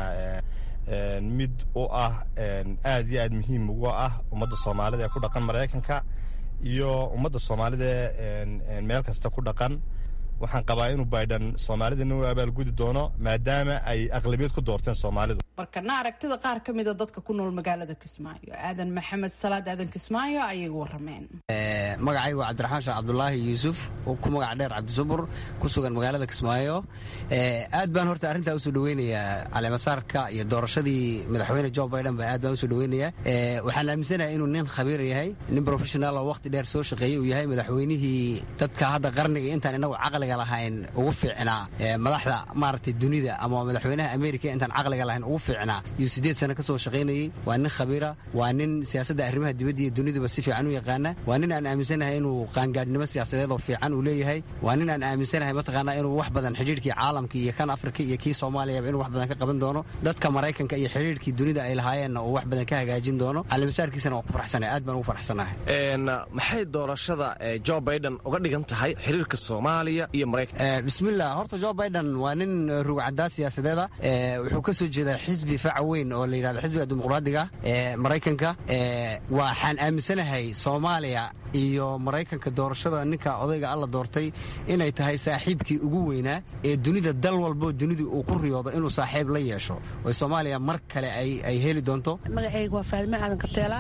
mid u ah aad iyo aad muhiim ugu ah ummadda soomaalida ee ku dhaqan maraykanka iyo ummadda soomaalida meel kasta ku dhaqan waxaan qabaa inuu biden soomaalidana u abaalgudi doono maadaama ay aqlabiyad ku doorteen soomaalidu markana aragtida qaar ka mida dadka ku nool magaalada kismaayo aadan maxamed salaad aadan kismaayo ayay warameen magacaygu waa cabdiraxmaan sheekh cabdulaahi yuusuf ku magac dheer cabdisubur ku sugan magaalada kismaayo aad baan horta arrintaa usoo dhaweynayaa caleemasaarka iyo doorashadii madaxweyne jo biden ba aad baan usoo dhaweynayaa waxaan aaminsanahay inuu nin khabiir yahay nin professional oo waqti dheer soo shaqeeyey uu yahay madaxweynihii dadka hadda qarniga intaan inagu caqliga lahayn ugu fiicnaa madaxda maaragtay dunida ama madaxweynaha amerika intaan caqliga lahayn ugu fiicnaa iyo siddeed sano ka soo shaqaynayey waa nin khabiira waa nin siyaasadda arrimaha dibadda iyo duniduba si fiican u yaqaana waa nin aan aaminsanahay inuu qaangaadhnimo siyaasadeed oo fiican uu leeyahay waa nin aan aaminsanahay mataqaanaa inuu wax badan xidhiirkii caalamka iyo kan afrika iyo kii soomaaliyaba inuu wax badan ka qaban doono dadka maraykanka iyo xidhiirkii dunida ay lahaayeenna uu wax badan ka hagaajin doono calimasaarkiisana waa ku faraxsanahay aad baan ugu faraxsanahay maxay doorashada jo biden uga dhigan tahay xiriirka soomaaliya iyo bismillah horta jo biden waa nin rugcadaa siyaasadeeda wuxuu ka soo jeedaa xisbi faca weyn oo la yidhahdo xisbiga dimuqraadiga ee maraykanka waxaan aaminsanahay soomaaliya iyo maraykanka doorashada ninka odayga alla doortay inay tahay saaxiibkii ugu weynaa ee dunida dal walbo dunidu uu ku riyoodo inuu saaxiib la yeesho oo soomaaliya mar kale ay heli doonto magacayga waa faadime aadan kateela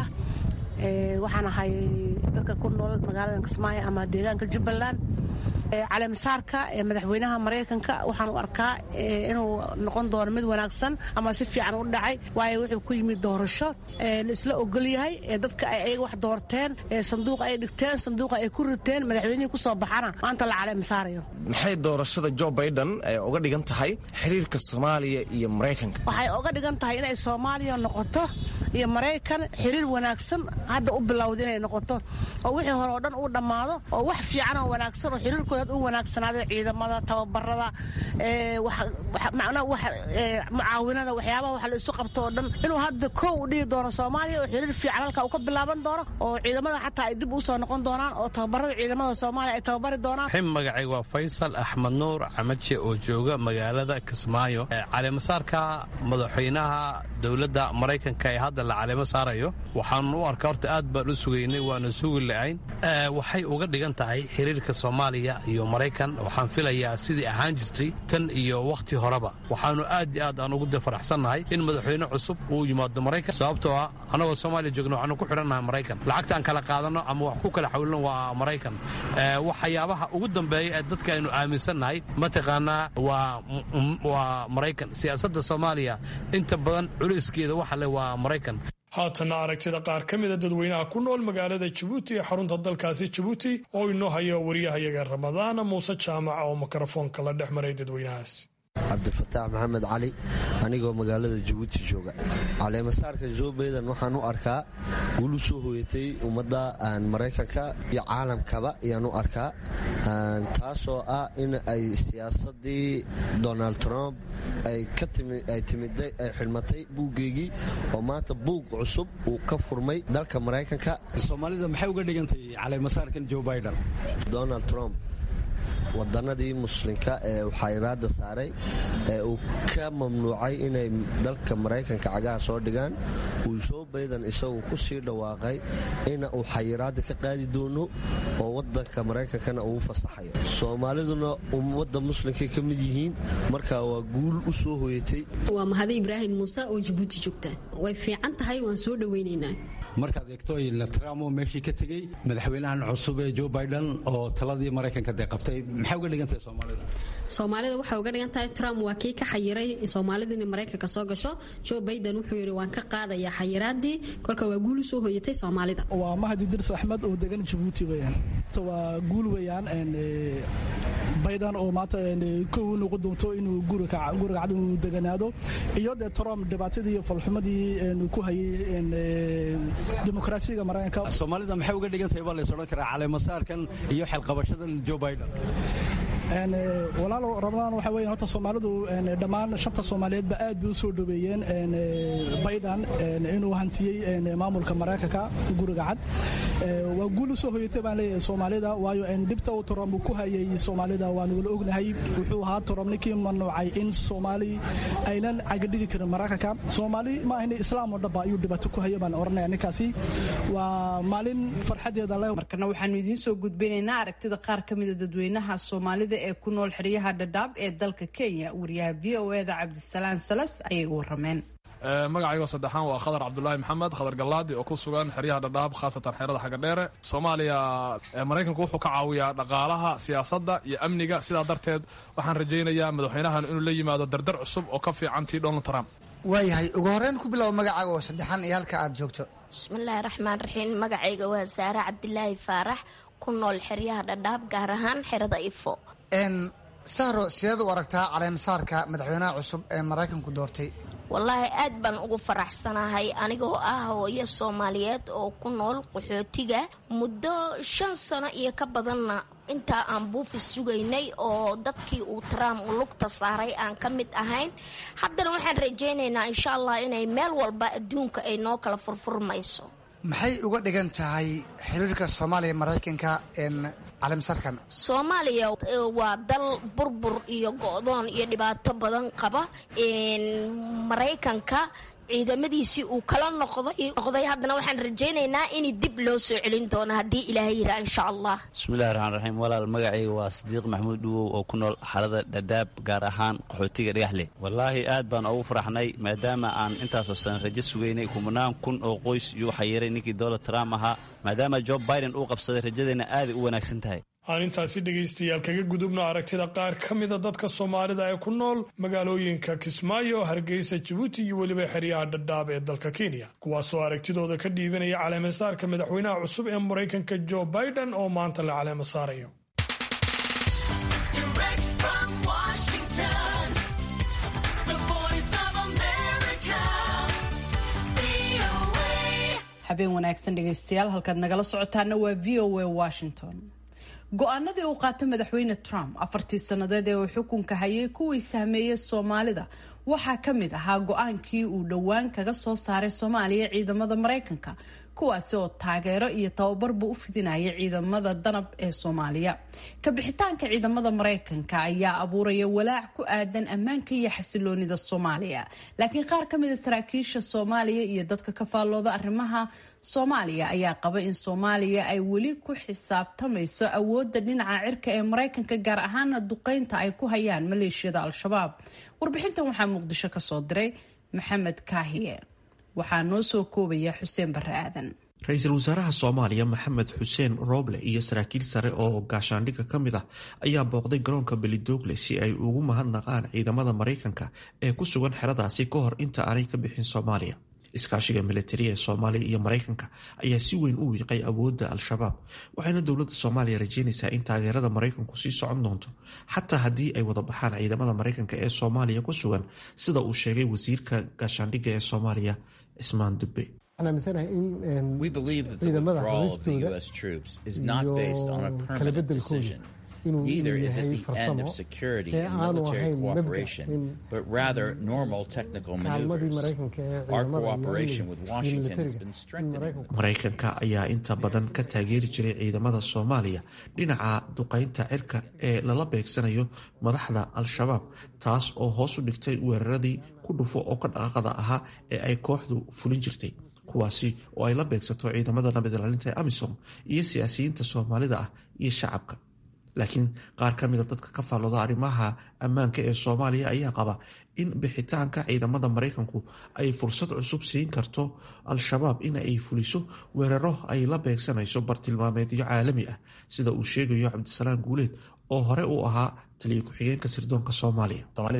waxaan ahay dadka ku nool magaalada kismaayo ama deegaanka jubbaland caleemasaarka ee madaxweynaha maraykanka waxaan u arkaa inuu noqon doono mid wanaagsan ama si fiican u dhacay waayo wuxuu ku yimid doorasho la isla ogol yahay ee dadka ay ayaga wax doorteen sanduuqa ay dhigteen sanduuqa ay ku riteen madaxweynihii ku soo baxana maanta la caleemasaarayo maxay doorashada jo biden uga dhigan tahay xiriirka soomaaliya iyo maraykanka waxay uga dhigan tahay inay soomaaliya noqoto iyo maraykan xiriir wanaagsan hadda u bilowda inay noqoto oo wixii hore oo dhan uu dhammaado oo wax fiican oo wanaagsan oo xiriirkooda u wanaagsanaada ciidamada tababarada mucaawinada waxyaabaha wax la isu qabto oo dhan inuu hadda kow u dhihi doono soomaaliya oo xiriir fiican halka uu ka bilaaban doono oo ciidamada xataa ay dib u soo noqon doonaan oo tababarada ciidamada soomaaliya ay tababari doonaan xim magacayga waa faysal axmed nuur camaje oo jooga magaalada kismaayo caleemasaarka madaxweynaha dowladda maraykanka ee hadda la caleemo saarayo waxaan u arkaa horta aad baan u sugaynay waana sugi la-ayn waxay uga dhigan tahay xiriirka soomaaliya iyo maraykan waxaan filayaa sidii ahaan jirtay tan iyo wakhti horeba waxaanu aad iyo aad aan ugu faraxsannahay in madaxweyne cusub uu yimaado maraykan sababtoo ah annagoo soomaaliya joogna waxaanu ku xidhannahay maraykan lacagtaan kala qaadanno ama wax ku kala xawilno waa maraykan waxyaabaha ugu dambeeya ee dadka aynu aaminsannahay mataqaanaa waa maraykan siyaasadda soomaaliya inta badan culeyskeeda waxa le waa maraykan haatanna aragtida qaar ka mida dadweynaha ku nool magaalada jabuuti ee xarunta dalkaasi jabuuti oo inoo hayo waryahayaga ramadaana muuse jaamac oo mikrofoonka la dhex maray dadweynahaas cabdifataax maxamed cali anigoo magaalada jabuuti jooga caleemasaarka jo bayden waxaan u arkaa guul u soo hooyatay ummadda maraykanka iyo caalamkaba ayaan u arkaa taasoo ah in ay siyaasadii donald trump ay timiday ay xidhmatay buuggeygii oo maanta buug cusub uu ka furmay dalka maraykanka soomaalida maxay uga dhigantay caleemasaarkan jo biden donald trump wadanadii muslimka ee uu xayiraada saaray ee uu ka mamnuucay inay dalka maraykanka cagaha soo dhigaan uu soo baydan isagu ku sii dhawaaqay ina uu xayiraada ka qaadi doono oo wadanka maraykankana uu fasaxayo soomaaliduna ummadda muslimkay ka mid yihiin marka waa guul u soo hoyatay waa mahade ibraahim muuse oo jabuuti joogta way fiican tahay waan soo dhoweynaynaa markaad eegto trump oo meeshii ka tegey madaxweynahan cusub ee jo biden oo taladii maraykanka dee qabtay maxay uga dhigantahay soomaalida soomaalida waxay uga dhigan tahay trump waa kii ka xayiray soomaalida inay maraykanka soo gasho jo biden wuxuu yidhi waan ka qaadayaa xayiraadii kolka waa guul usoo hoyatay soomaalida waa mahdi dirs axmed oo degan jabuuti weyaan waa guul weyaan baydan oo maanta kow noqon doonto inuu guriga cad uu deganaado iyo dee trump dhibaatadii iyo falxumadii ku hayay dimuqraasiyaga maraykanka soomaalida maxay uga dhigan tahay baa lays odhan karaa caleemasaarkan iyo xelqabashadan jo biden walaalo ramadaan waxa weya horta soomaalidu dhammaan shanta soomaaliyeedba aad bay u soo dhoweeyeen baydan inuu hantiyey maamulka maraykanka guriga cad waa guul u soo hoyatay baan leeyahay soomaalida waayo dhibta uu trump ku hayay soomaalida waan wala ognahay wuxuu ahaa trump ninkii mamnuucay in soomaali aynan cagadhigi karin maraykanka soomaali ma ahna islaam oo dhanba ayuu dhibaato ku haya baan oranaya ninkaasi waa maalin farxadeeda leh markana waxaanu idiin soo gudbinaynaa aragtida qaar ka mida dadweynaha soomaalida ee ku nool xeryaha dhadhaab ee dalka kenya wariyaha v o eda cabdisalaan salas ayay warameen magacaygo saddexaan waa khadar cabdulaahi maxamed khadar gallaadi oo ku sugan xeryaha dhadhaab khaasatan xerada xagga dheere soomaaliya maraykanku wuxuu ka caawiyaa dhaqaalaha siyaasadda iyo amniga sidaa darteed waxaan rajaynayaa madaxweynahan inuu la yimaado dardar cusub oo ka fiican tii donald trump waayahay ugu horreyn ku bilow magacaaga oo saddexaan iyo halka aad joogto bismillaahi raxmaan raxiim magacayga waa saare cabdilaahi faarax ku nool xeryaha dhadhaab gaar ahaan xerada ifo sahro sideed u aragtaa caleemasaarka madaxweynaha cusub ee maraykanku doortay wallaahi aad baan ugu faraxsanahay anigoo ah hooyo soomaaliyeed oo ku nool qaxootiga muddo shan sano iyo ka badanna intaa aan buufis sugaynay oo dadkii uu trump u lugta saaray aan ka mid ahayn haddana waxaan rajaynaynaa insha allah inay meel walba adduunka ay noo kala furfurmayso maxay uga dhigan tahay xiriirka soomaaliya maraykanka caleemasaarkan soomaaliya waa dal burbur iyo go-doon iyo dhibaato badan qaba maraykanka ciidamadiisii uu kala noqday haddana waxaan rajaynaynaa in dib loo soo celin doono haddii ilaahay yiraa insha allah bismillahi raxmaan raxiim walaal magacayga waa sadiiq maxamuud dhuwow oo ku nool xarada dhadhaab gaar ahaan qaxootiga dhagaxle wallaahi aad baan ugu faraxnay maadaama aan intaasoo san rajo sugaynay kumanaan kun oo qoys yuu xayiray ninkii donald trump ahaa maadaama jo biden uu qabsaday rajadeenna aaday u wanaagsan tahay aan intaasi dhegaystayaal kaga gudubno aragtida qaar ka mida dadka soomaalida ee ku nool magaalooyinka kismaayo hargeysa jabuuti iyo weliba xeryaha dhadhaab ee dalka kenya kuwaasoo aragtidooda ka dhiibanaya caleemasaarka madaxweynaha cusub ee maraykanka jo biden oo maanta la caleema saarayo habeen wanaagsan dhegaystayaal halkaad nagala socotaana waa v o a washington go-aanadii uu qaatay madaxweyne trump afartii sannadeed ee uu xukunka hayay kuwii sahmeeyey soomaalida waxaa ka mid ahaa go-aankii uu dhowaan kaga soo saaray soomaaliya ciidamada maraykanka kuwaasi oo taageero iyo tababarba u fidinaya ciidamada danab ee soomaaliya kabixitaanka ciidamada maraykanka ayaa abuuraya walaac ku aadan ammaanka iyo xasiloonida soomaaliya laakiin qaar ka mida saraakiisha soomaaliya iyo dadka ka faallooda arrimaha soomaaliya ayaa qaba in soomaaliya ay weli ku xisaabtamayso awoodda dhinaca cirka ee maraykanka gaar ahaana duqeynta ay ku hayaan maleeshiyada al-shabaab warbixintan waxaa muqdisho kasoo diray maxamed kaahiye waxaa noo soo koobaya xuseen barre aadan ra-iisul wasaaraha soomaaliya maxamed xuseen rooble iyo saraakiil sare oo gaashaandhigga ka mid ah ayaa booqday garoonka belidogle si ay ugu mahadnaqaan ciidamada maraykanka ee ku sugan xeradaasi ka hor inta aanay ka bixin soomaaliya iskaashiga militariya ee soomaaliya iyo maraykanka ayaa si weyn u wiiqay awoodda al-shabaab waxayna dowladda soomaaliya rajeynaysaa in taageerada maraykanku sii socon doonto xataa haddii ay wada baxaan ciidamada maraykanka ee soomaaliya ku sugan sida uu sheegay wasiirka gaashaandhigga ee soomaaliya cismaan dubbe We believe that the withdrawal of the U.S. troops is not based on a permanent decision. Neither is it the end of security and military cooperation, but rather normal technical maneuvers. Our cooperation with Washington has been strengthening. maraykanka ayaa inta badan ka taageeri jiray ciidamada soomaaliya dhinaca duqaynta cirka ee lala beegsanayo madaxda al-shabaab taas oo hoos u dhigtay weeraradii ku dhufo oo ka dhaqaaqada ahaa ee ay kooxdu fulin jirtay kuwaasi oo ay la beegsato ciidamada nabad ilaalinta ee amisom iyo siyaasiyiinta soomaalida ah iyo shacabka laakiin qaar ka mida dadka ka faallooda arrimaha ammaanka ee soomaaliya ayaa qaba in bixitaanka ciidamada maraykanku ay fursad cusub siin karto al-shabaab in ay fuliso weeraro ay la beegsanayso bartilmaameedyo caalami ah sida uu sheegayo cabdisalaam guuleed oo hore u ahaa taliya ku-xigeenka sirdoonka soomaaliya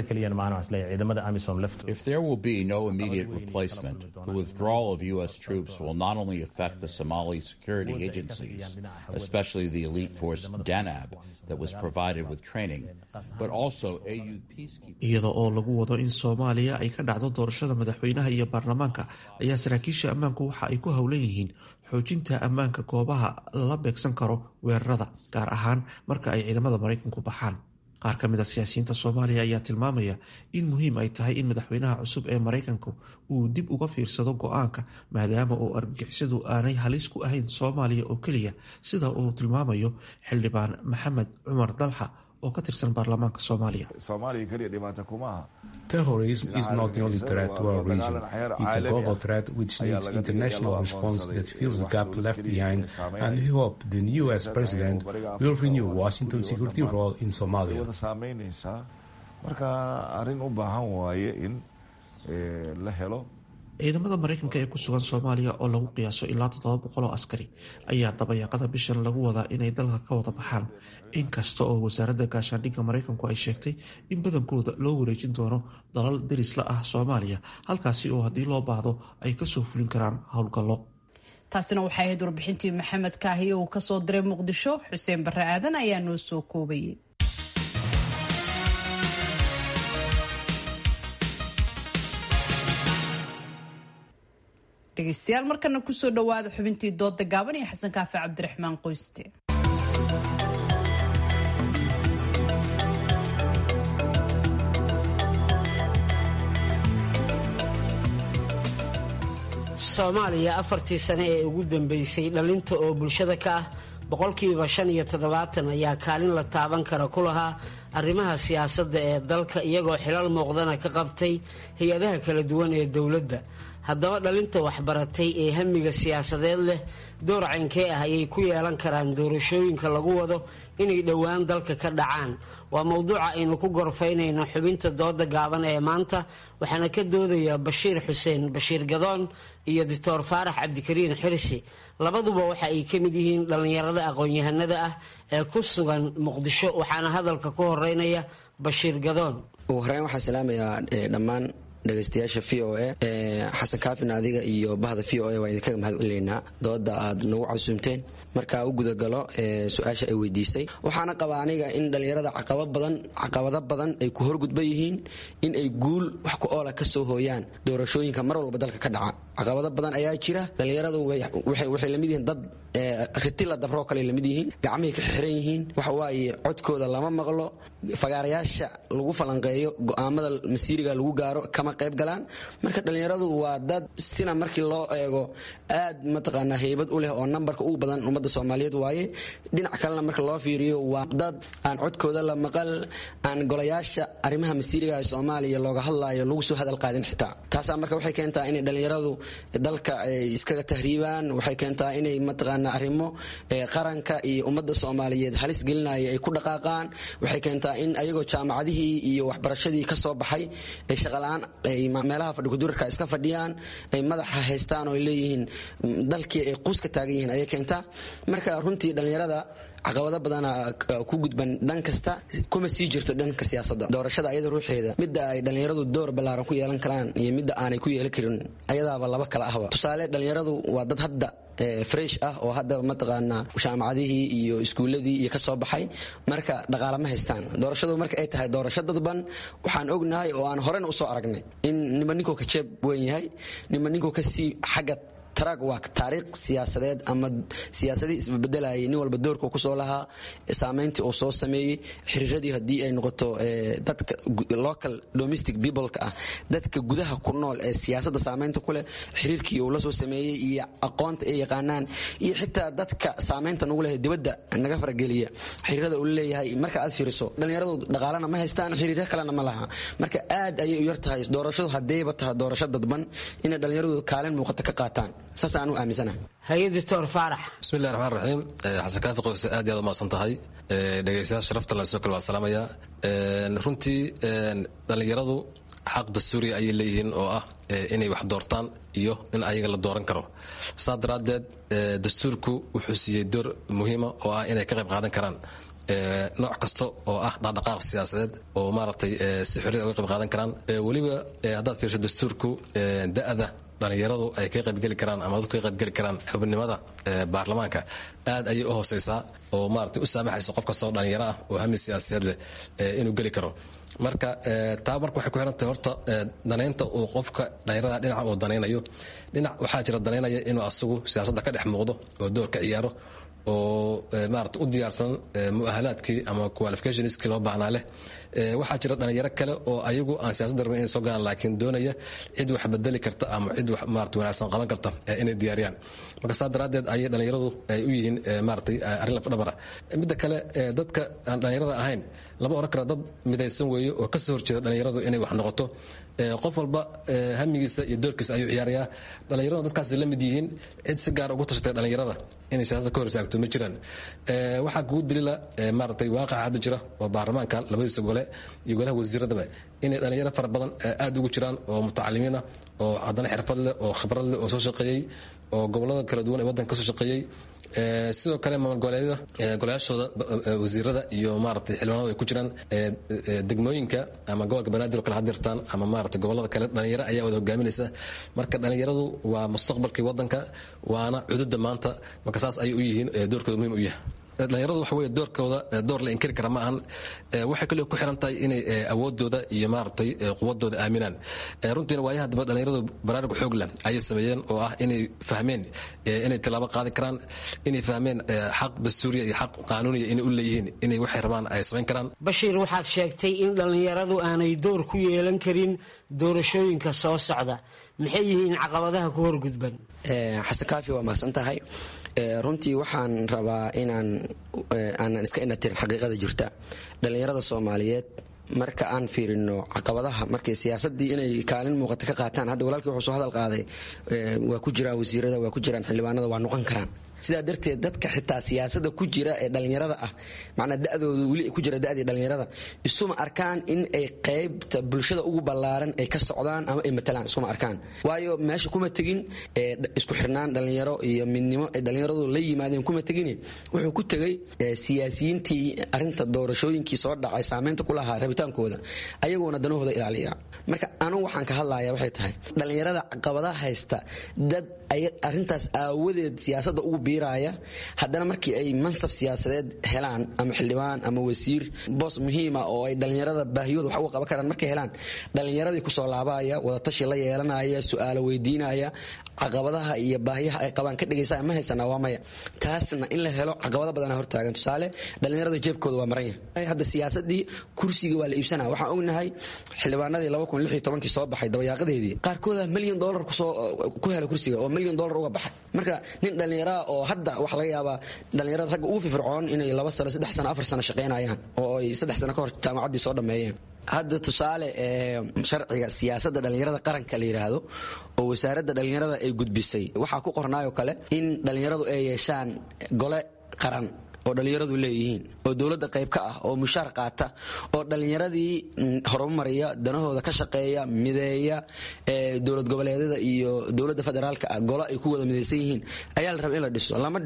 If there will be no immediate replacement, the withdrawal of U.S. troops will not only affect the Somali security agencies, especially the elite force DANAB that was provided with training, but also AU peacekeepers. iyada oo lagu wado in soomaaliya ay ka dhacdo doorashada madaxweynaha iyo baarlamaanka ayaa saraakiisha ammaanku waxa ay ku howlan yihiin xoojinta ammaanka goobaha lala beegsan karo weerarada gaar ahaan marka ay ciidamada maraykanku baxaan qaar ka mid a siyaasiyiinta soomaaliya ayaa tilmaamaya in muhiim ay tahay in madaxweynaha cusub ee maraykanku uu dib uga fiirsado go-aanka maadaama oo argagixisadu aanay halis ku ahayn soomaaliya oo keliya sida uu tilmaamayo xildhibaan maxamed cumar dalxa oo ka tirsan baarlamaanka soomaaliya Terrorism is not the only threat to our region. It's a global threat which needs international response that fills the gap left behind, and we hope the new US president will renew Washington's security role in Somalia. marka arrin u baahan waaye in la helo ciidamada maraykanka ee ku sugan soomaaliya oo lagu qiyaaso ilaa toddoba boqol oo askari ayaa dabayaaqada bishan lagu wadaa inay dalka ka wada baxaan inkasta oo wasaaradda gaashaandhigga maraykanku ay sheegtay in badankooda loo wareejin doono dalal derisla ah soomaaliya halkaasi oo haddii loo baahdo ay kasoo fulin karaan howlgallo taasina waxay ahayd warbixintii maxamed kaahiye uu kasoo diray muqdisho xuseen barre aadan ayaa noo soo koobayay dhegeystayaal markana kusoo dhawaada xubintii dooda gaaban iyo xasan kaafe cabdiraxmaan qoyste soomaaliya afartii sane ee ugu dambeysay dhalinta oo bulshada ka ah boqolkiiba shan iyo toddobaatan ayaa kaalin la taaban kara ku lahaa arrimaha siyaasadda ee dalka iyagoo xilal muuqdana ka qabtay hay-adaha kala duwan ee dowladda haddaba dhalinta waxbaratay ee hamiga siyaasadeed leh door caynkee ah ayay ku yeelan karaan doorashooyinka lagu wado inay dhowaan dalka ka dhacaan waa mowduuca aynu ku gorfaynayno xubinta dooda gaaban ee maanta waxaana ka doodaya bashiir xuseen bashiir gadoon iyo doctor faarax cabdikariin xirsi labaduba waxa ay ka mid yihiin dhallinyarada aqoon-yahanada ah ee ku sugan muqdisho waxaana hadalka ku horeynaya bashiir gadoon ugu horeyn waxaan salaamayaa dhammaan dhegeystayaasha v o a xasan kaafin adiga iyo bahda v o a waa idinkaga mahad celineynaa dooda aad nagu casuumteen markaa u gudagalo su-aasha ay weydiisay waxaana qabaa aniga in dhallinyarada caqabado badan ay ku horgudba yihiin in ay guul wax ku oola kasoo hooyaan doorashooyinka mar walba dalka ka dhaca caqabado badan ayaa jira dhallinyaradu waxay lamid yihiin dad ritila dabroo kale lamid yihiin gacmahay ka xiran yihiin waxawaaye codkooda lama maqlo fagaarayaasha lagu falanqeeyo go-aamada masiiriga lagu gaaro kama qayb galaan marka dhallinyaradu waa dad sina markii loo eego aad mataqaanaa heybad u leh oo nambarka ugu badan ummadda soomaaliyeed waaye dhinac kalena marka loo fiiriyo waa dad aan codkooda la maqal aan golayaasha arrimaha masiiriga ee soomaaliya looga hadlaayo lagu soo hadal qaadin xitaa taasaa marka waxay keentaa inay dhallinyaradu dalka ay iskaga tahriibaan waxay keentaa inay mataqaanaa arrimo qaranka iyo ummadda soomaaliyeed halis gelinaya ay ku dhaqaaqaan waxay keentaa in ayagoo jaamacadihii iyo waxbarashadii ka soo baxay ay shaqalaan ay meelaha fadhikudurarka iska fadhiyaan ay madaxa haystaan oo ay leeyihiin dalkii ay quuska taagan yihiin ayay keentaa marka runtii dhallinyarada caqabado badana ku gudban dhan kasta kuma sii jirto dhanka siyaasadda doorashada ayada ruuxeeda midda ay dhallinyaradu door ballaaran ku yeelan karaan iyo midda aanay ku yeelan karin ayadaaba laba kala ahba tusaale dhallinyaradu waa dad hadda fresh ah oo hadda mataqaanaa jaamacadihii iyo iskuuladii iyo kasoo baxay marka dhaqaala ma haystaan doorashadu marka ay tahay doorasho dadban waxaan ognahay oo aan horena usoo aragnay in nima ninkuu ka jeeb weyn yahay nima ninkuu kasii xagga trag waa taariikh siyaasadeed ama siyaasadii isbabedelayay nin walba doorka kusoo lahaa saameyntii uu soo sameeyey xiriiradii haddii ay noqoto dadka local domestic peopleka ah dadka gudaha ku nool ee siyaasadda saameynta ku leh xiriirkii uu la soo sameeyey iyo aqoonta ay yaqaanaan iyo xitaa dadka saameynta nagu leh dibadda naga farageliya xiriirada uu leeyahay marka aad fiiriso dhallinyaradu dhaqaalana ma haystaan xiriiro kalena ma laha marka aad ayay u yar tahay doorashadu haddayba tahay doorasho dadban inay dhallinyaradu kaalin muuqata ka qaataan saasaan u aaminsanahay hay-adictor faarax bismillahi raxmaan raxiim xasan kaafi qoyse aad iyo aad umahadsan tahay dhegeystayaal sharafta la soo kale waa salaamayaa runtii dhallinyaradu xaq dastuuriya ayay leeyihiin oo ah inay wax doortaan iyo in ayaga la dooran karo saa daraaddeed dastuurku wuxuu siiyey door muhiima oo ah inay ka qayb qaadan karaan nooc kasta oo ah dhaqdhaqaaq siyaasadeed oo maaragtay si xorriya uga qayb qaadan karaan weliba haddaad fiirso dastuurku da-da dhallinyaradu ay ka qaybgeli karaan ama dadku ka qaybgeli karaan xubnimada baarlamaanka aad ayay u hooseysaa oo maaragtay u saamaxaysa qof kasta oo dhallinyaro ah oo hami siyaasadeed leh inuu geli karo marka taa marka waxay ku xirantahay horta danaynta uu qofka dhallinyarada dhinaca uu danaynayo dhinac waxaa jira danaynaya inuu asagu siyaasadda ka dhex muuqdo oo doorka ciyaaro oo maarata u diyaarsan muahalaadkii ama qualificationskii loo baahnaa leh waxaa jira dhalinyaro kale oo ayagu aan siyaasadda rabin inay soo galaan laakiin doonaya cid wax bedeli karta ama cid wax maarata wanaagsan qaban karta inay diyaariyaan marka saa daraaddeed ayay dhalinyaradu ay u yihiin maaratay arrin lafdhabara midda kale dadka aan dhalinyarada ahayn lama oran kara dad midaysan weeye oo kasoo horjeeda dhalinyaradu inay wax noqoto qof walba hamigiisa iyo doorkiisa ayuu ciyaarayaa dhalinyaradu dadkaas la mid yihiin cid si gaar ugu tashatay dhalinyarada inay siyaasada ka hor istaagto ma jiraan waxaa kugu dalila maaratay waaqaca hadda jira oo baarlamaanka labadiisa gole iyo golaha wasiiradaba inay dhalinyaro fara badan aad ugu jiraan oo mutacalimiina oo haddana xirfad leh oo khibrad leh oo soo shaqeeyey oo gobolada kala duwan ee waddanka kasoo shaqeeyey sidoo kale maamul goboleedyada golayaashooda wasiirada iyo maaragtay xildhibaanadu ay ku jiraan degmooyinka ama gobolka banaadir oo kale hadirtaan ama maaragtay gobolada kale dhalinyaro ayaa wada hogaaminaysa marka dhalinyaradu waa mustaqbalkii waddanka waana cududa maanta marka saas ayay u yihiin doorkooda muhiim u yahay dhalinyaradu waxa weye doorkooda door la inkiri kara ma ahan waxay kaloo ku xiran tahay inay awoodooda iyo maaragtay quwadooda aaminaan runtiina waayaha daba dhalinyaradu baraarug xoog leh ayay sameeyeen oo ah inay fahmeen inay tilaabo qaadi karaan inay fahmeen xaq dastuuriya iyo xaq qaanuuniya inay u leeyihiin inay waxay rabaan ay samayn karaan bashiir waxaad sheegtay in dhallinyaradu aanay door ku yeelan karin doorashooyinka soo socda maxay yihiin caqabadaha ku horgudban xasan kaafi waa mahadsan tahay runtii waxaan rabaa inaan aanan iska inatirin xaqiiqada jirta dhallinyarada soomaaliyeed marka aan fiirino caqabadaha markay siyaasadii inay kaalin muuqata ka qaataan hadda walaalkii wuxuu soo hadal qaaday waa ku jiraan wasiirada waa ku jiraan xildhibaanada waa noqon karaan sidaa darteed dadka xitaa siyaasada ku jira ee dhallinyarada ah macnaa dadooda weli ku jira dadii dhallinyarada isuma arkaan in ay qaybta bulshada ugu ballaaran ay ka socdaan ama ay matalaan isuma arkaan waayo meesha kuma tegin isku xirnaan dhallinyaro iyo midnimo ay dhallinyaradu la yimaadeen kuma tegin wuxuu ku tegay siyaasiyiintii arinta doorashooyinkii soo dhacay saameynta ku lahaa rabitaankooda ayagoona danahooda ilaaliya marka anugu waxaan ka hadlaya waxay tahay dhallinyarada caqabadaha haysta dad arintaas aawadeed siyaasada ugu biiraya haddana markii ay mansab siyaasadeed helaan ama xildhibaan ama wasiir boos muhiima oo ay dhallinyarada baahiyooda wax uga qaban karaan markay helaan dhallinyaradii kusoo laabaya wadatashi la yeelanaya su-aalo weydiinaya caqabadaha iyo baahiyaha ay qabaan ka dhegaysa ma haysanaa waa maya taasna in la helo caqabado badana hortaagan tusaale dhallinyarada jeebkooda waa maran yahay hadda siyaasadii kursiga waa la iibsanaa waxaan ognahay xildhibaanadii kii soo baxay dabayaaqadeedii qaarkooda milyan dolar ku hela kursiga oo milyan dolar uga baxay marka nin dhallinyaraa oo hadda waxa laga yaabaa dhallinyarada ragga ugu firfircoon inay laba sano saddex sano afar sano shaqaynayaan oo ay saddex sano ka hor jaamacaddii soo dhammeeyeen hadda tusaale sharciga siyaasadda dhallinyarada qaranka la yidhaahdo oo wasaaradda dhallinyarada ay gudbisay waxaa ku qornaayoo kale in dhallinyaradu ay yeeshaan gole qaran oo dhallinyaradu leeyihiin oo dowladda qayb ka ah oo mushaar qaata oo dhallinyaradii horumariya danahooda ka shaqeeya mideeya dowlad goboleedyada iyo dowladda federaalka ah golo ay ku wada midaysan yihiin ayaa la raba in la dhiso lama dhisin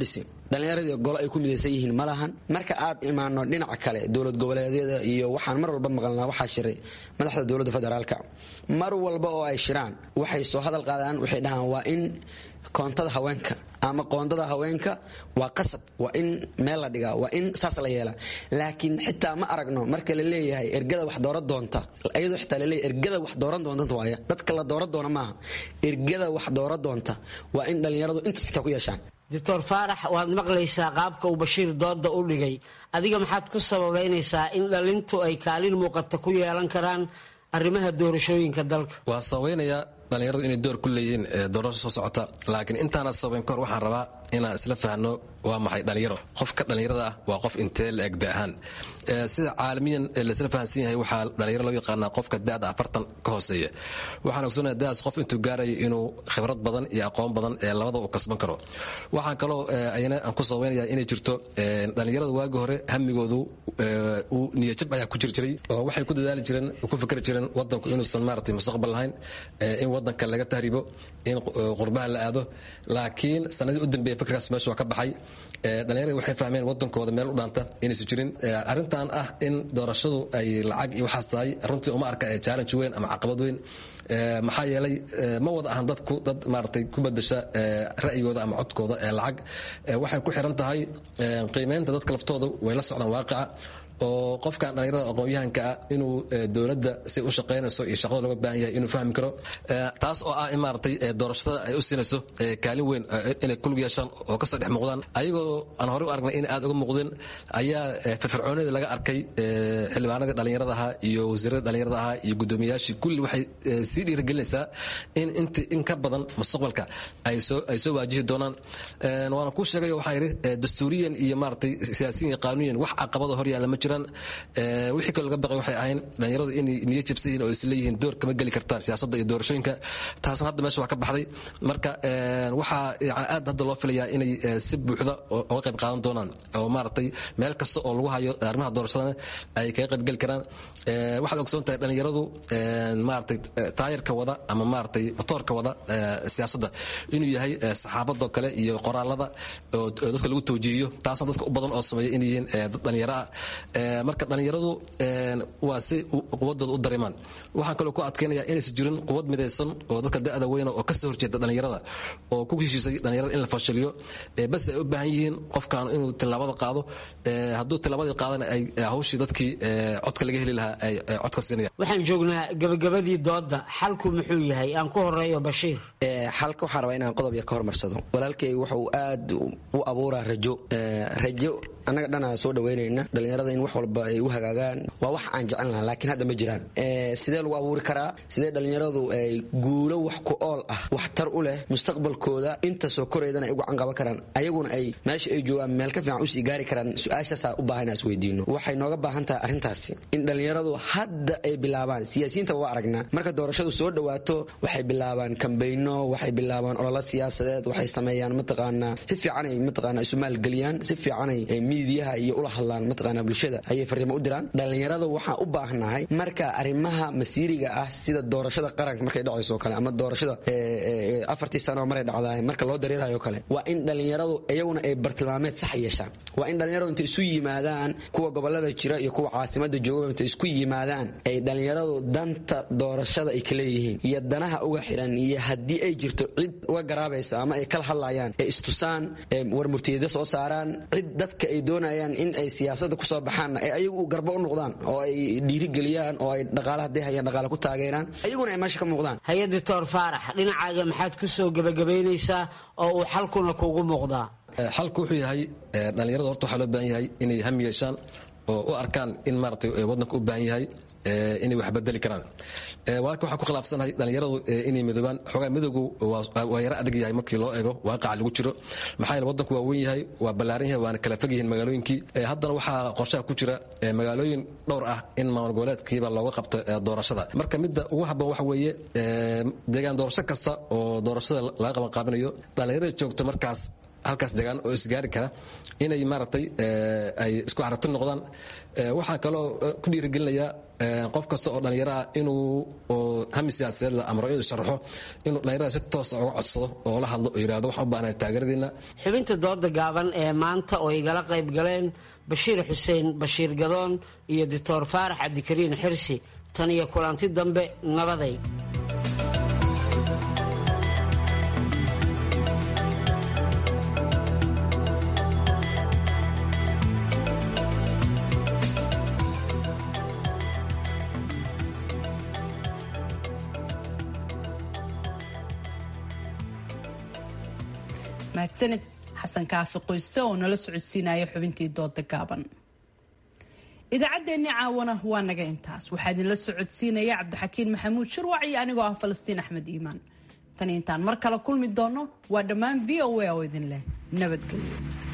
dhallinyaradii golo ay ku midaysan yihiin ma lahan marka aad imaano dhinaca kale dowlad goboleedyada iyo waxaan mar walba maqalnaa waxaa shiray madaxda dowladda federaalka mar walba oo ay shiraan waxay soo hadal qaadaan waxay dhahaan waa in koontada haweenka ama qoondada haweenka waa qasab waa in meel la dhigaa waa in saas la yeelaa laakiin xitaa ma aragno marka la leeyahay ergada wax dooran doonta iyadoo xitaa laleeyahay ergada wax dooran doonta waaya dadka la dooran doona maaha ergada wax dooran doonta waa in dhallinyaradu intaas xitaa ku yeeshaan doctor faarax waad maqlaysaa qaabka uu bashiir dooda u dhigay adiga maxaad ku sababaynaysaa in dhalintu ay kaalin muuqata ku yeelan karaan arrimaha doorashooyinka dalka waa sabaynayaa dhallinyaradu inay door ku leeyihiin doorasho soo socota laakiin intaana sabayn kahor waxaan rabaa inaan isla fahno waa maxay dhallinyaro qofka dhallinyarada ah waa qof intee la eg da ahaan sida caalamiyan laisla fahansan yahay waxaa dhallinyaro loo yaqaanaa qofka da'da afartan ka hooseeya waxaan ogsoonaya da'daas qof intuu gaarayo inuu khibrad badan iyo aqoon badan ee labada uu kasban karo waxaan kaloo ayana aan ku sabaynaya inay jirto dhallinyarada waagi hore hamigoodu uu niyajab ayaa ku jiri jiray oo waxay ku dadaali jireen ku fikri jireen wadanku inuusan maaragtay mustaqbal lahayn in wadanka laga tahribo in qurbaha la aado laakiin sanadii u dambeeya fikirkaas meesha waa ka baxay dhallinyaradi waxay fahmeen wadankooda meel u dhaanta inaysan jirin arrintan ah in doorashadu ay lacag iyo waxaas tahay runtii uma arka challenge weyn ama caqabad weyn maxaa yeelay ma wada ahan dadku dad maaragtay ku bedasha ra'yigooda ama codkooda ee lacag waxay ku xiran tahay qiimeynta dadka laftooda way la socdaan waaqica oo qofkan dhallinyarada aqoon-yahanka ah inuu dowladda si u shaqaynayso iyo shaqada looga baahan yahay inuu fahmi karo taas oo ah in maaragtay doorashada ay u siinayso kaalin weyn inay kulug yeeshaan oo kasoo dhex muuqdaan ayagoo aan horey u aragnay in aad uga muuqdeen ayaa firfircoonida laga arkay xildhibaanadii dhallinyarada ahaa iyo wasiirada dhallinyarada ahaa iyo guddoomiyayaashii kulli waxay sii dhiirigelinaysaa in int in ka badan mustaqbalka ay soo ay soo waajihi doonaan waana kuu sheegay waxaa yidhi dastuuriyan iyo maaragtay siyaasiyan iyo qaanuuniyan wax caqabada hor yaalla ma jiro wixii kaloo laga baqay waxay ahayn dhallinyaradu inay niyo jabsan yihiin oo isleeyihiin door kama geli kartaan siyaasadda iyo doorashooyinka taasna hadda meesha waa ka baxday marka waxaa yani aad hadda loo filayaa inay si buuxda uga qayb qaadan doonaan oo maaragtay meel kasta oo lagu hayo arrimaha doorashadana ay kaga qayb geli karaan waxaad ogsoon tahay dhallinyaradu maaragtay taayirka wada ama maaragtay motoorka wada siyaasadda inuu yahay saxaabadoo kale iyo qoraalada oo dadka lagu tawjiihiyo taasna dadka u badan oo sameeya inay yihiin dad dhallinyaro ah marka dhallinyaradu waa si quwadooda u dareemaan waxaan kaloo ku adkaynaya inaysan jirin quwad midaysan oo dadka da'da weyna oo kasoo horjeeda dhallinyarada oo ku heshiisay dhallinyarada in la fashiliyo bas ay u baahan yihiin qofkan inuu tilaabada qaado hadduu tilaabadii qaadana ay hawshii dadkii codka laga heli lahaa ay codka siinayaan waxaan joognaa gabagabadii dooda xalku muxuu yahay aan ku horeeyo bashiir xalka waxaan rabaa inaan qodob yar ka hormarsado walaalkay wuxuu aad u abuuraa rajo rajo annaga dhanaa soo dhaweynayna dhallinyarada in wax walba ay u hagaagaan waa wax aan jecel lahaa laakiin hadda ma jiraan sidee lagu abuuri karaa sidee dhallinyaradu ay guulo wax ku ool ah waxtar u leh mustaqbalkooda inta soo koraydana ay ugu canqaban karaan ayaguna ay meesha ay joogaan meel ka fiican usii gaari karaan su-aashaasaa u baahan is weydiino waxay nooga baahan tahay arrintaasi in dhallinyaradu hadda ay bilaabaan siyaasiyiinta waa aragnaa marka doorashadu soo dhawaato waxay bilaabaan kambayno waxay bilaabaan ololo siyaasadeed waxay sameeyaan mataqaanaa si fiicanay mataqaanaa isu maalgeliyaan si fiicanay miidiyaha iyo ula hadlaan mataqaanaa bulshada ayay fariimo u diraan dhallinyarada waxaan u baahnahay marka arrimaha masiiriga ah sida doorashada qaranka markay dhacayso kale ama doorashada afartii sano maray dhacdaay marka loo dareerayo kale waa in dhallinyaradu iyaguna ay bartilmaameed sax yeeshaan waa in dhallinyaradu intay isu yimaadaan kuwa gobolada jira iyo kuwa caasimada jooga intay isku yimaadaan ay dhallinyaradu danta doorashada ay kaleeyihiin iyo danaha uga xiran iyo haddii ay jirto cid uga garaabaysa ama ay kala hadlayaan ee istusaan war murtiyada soo saaraan cid dadka ay doonayaan in ay siyaasada kusoo baxaanna ay ayagu garbo u noqdaan oo ay dhiirigeliyaan oo ay dhaqaala hadday hayaan dhaqaala ku taageeraan ayaguna ay meesha ka muuqdaan hay doctor faarax dhinacaaga maxaad ku soo gebagabaynaysaa oo uu xalkuna kugu muuqdaa xalku wuxuu yahay dhallinyarada horta waxaa loo baahan yahay inay ham yeeshaan oo u arkaan in maaragtay waddanka u baahan yahay inay wax bedeli karaan walaalka waxaa ku khilaafsanahay dhallinyaradu inay midoobaan xoogaa midowgu waa yaro adag yahay markii loo eego waaqaca lagu jiro maxaa yeele waddanku waa weyn yahay waa ballaaran yahay waana kala fog yihiin magaalooyinkii haddana waxaa qorshaha ku jira magaalooyin dhowr ah in maamul goboleedkiiba looga qabto doorashada marka midda ugu habboon waxa weeye deegaan doorasho kasta oo doorashada laga qaban qaabinayo dhallinyarada joogta markaas halkaas degaan oo isgaari kara inay maaragtay ay isku aragti noqdaan waxaa kaloo ku dhiirigelinaya qof kasta oo dhallinyaro ah inuu hami siyaasadeed la amro inuu sharaxo inuu dhallinyarada si toosa uga codsado oo la hadlo oo yidhahdo waxaan u baahnahay taageeradiina xubinta dooda gaaban ee maanta oo igala qayb galeen bashiir xuseen bashiir gadoon iyo doctor faarax cabdikariin xirsi tan iyo kulanti dambe nabaday mahadsanid xasan kaafi qoyse oo nala socodsiinaya xubintii dooda gaaban idaacaddeenni caawana waa naga intaas waxaa idinla socodsiinaya cabdixakiin maxamuud shirwac iyo anigoo ah falastiin axmed iimaan tan intaan mar kale kulmi doono waa dhammaan v o a oo idin leh nabadgelyo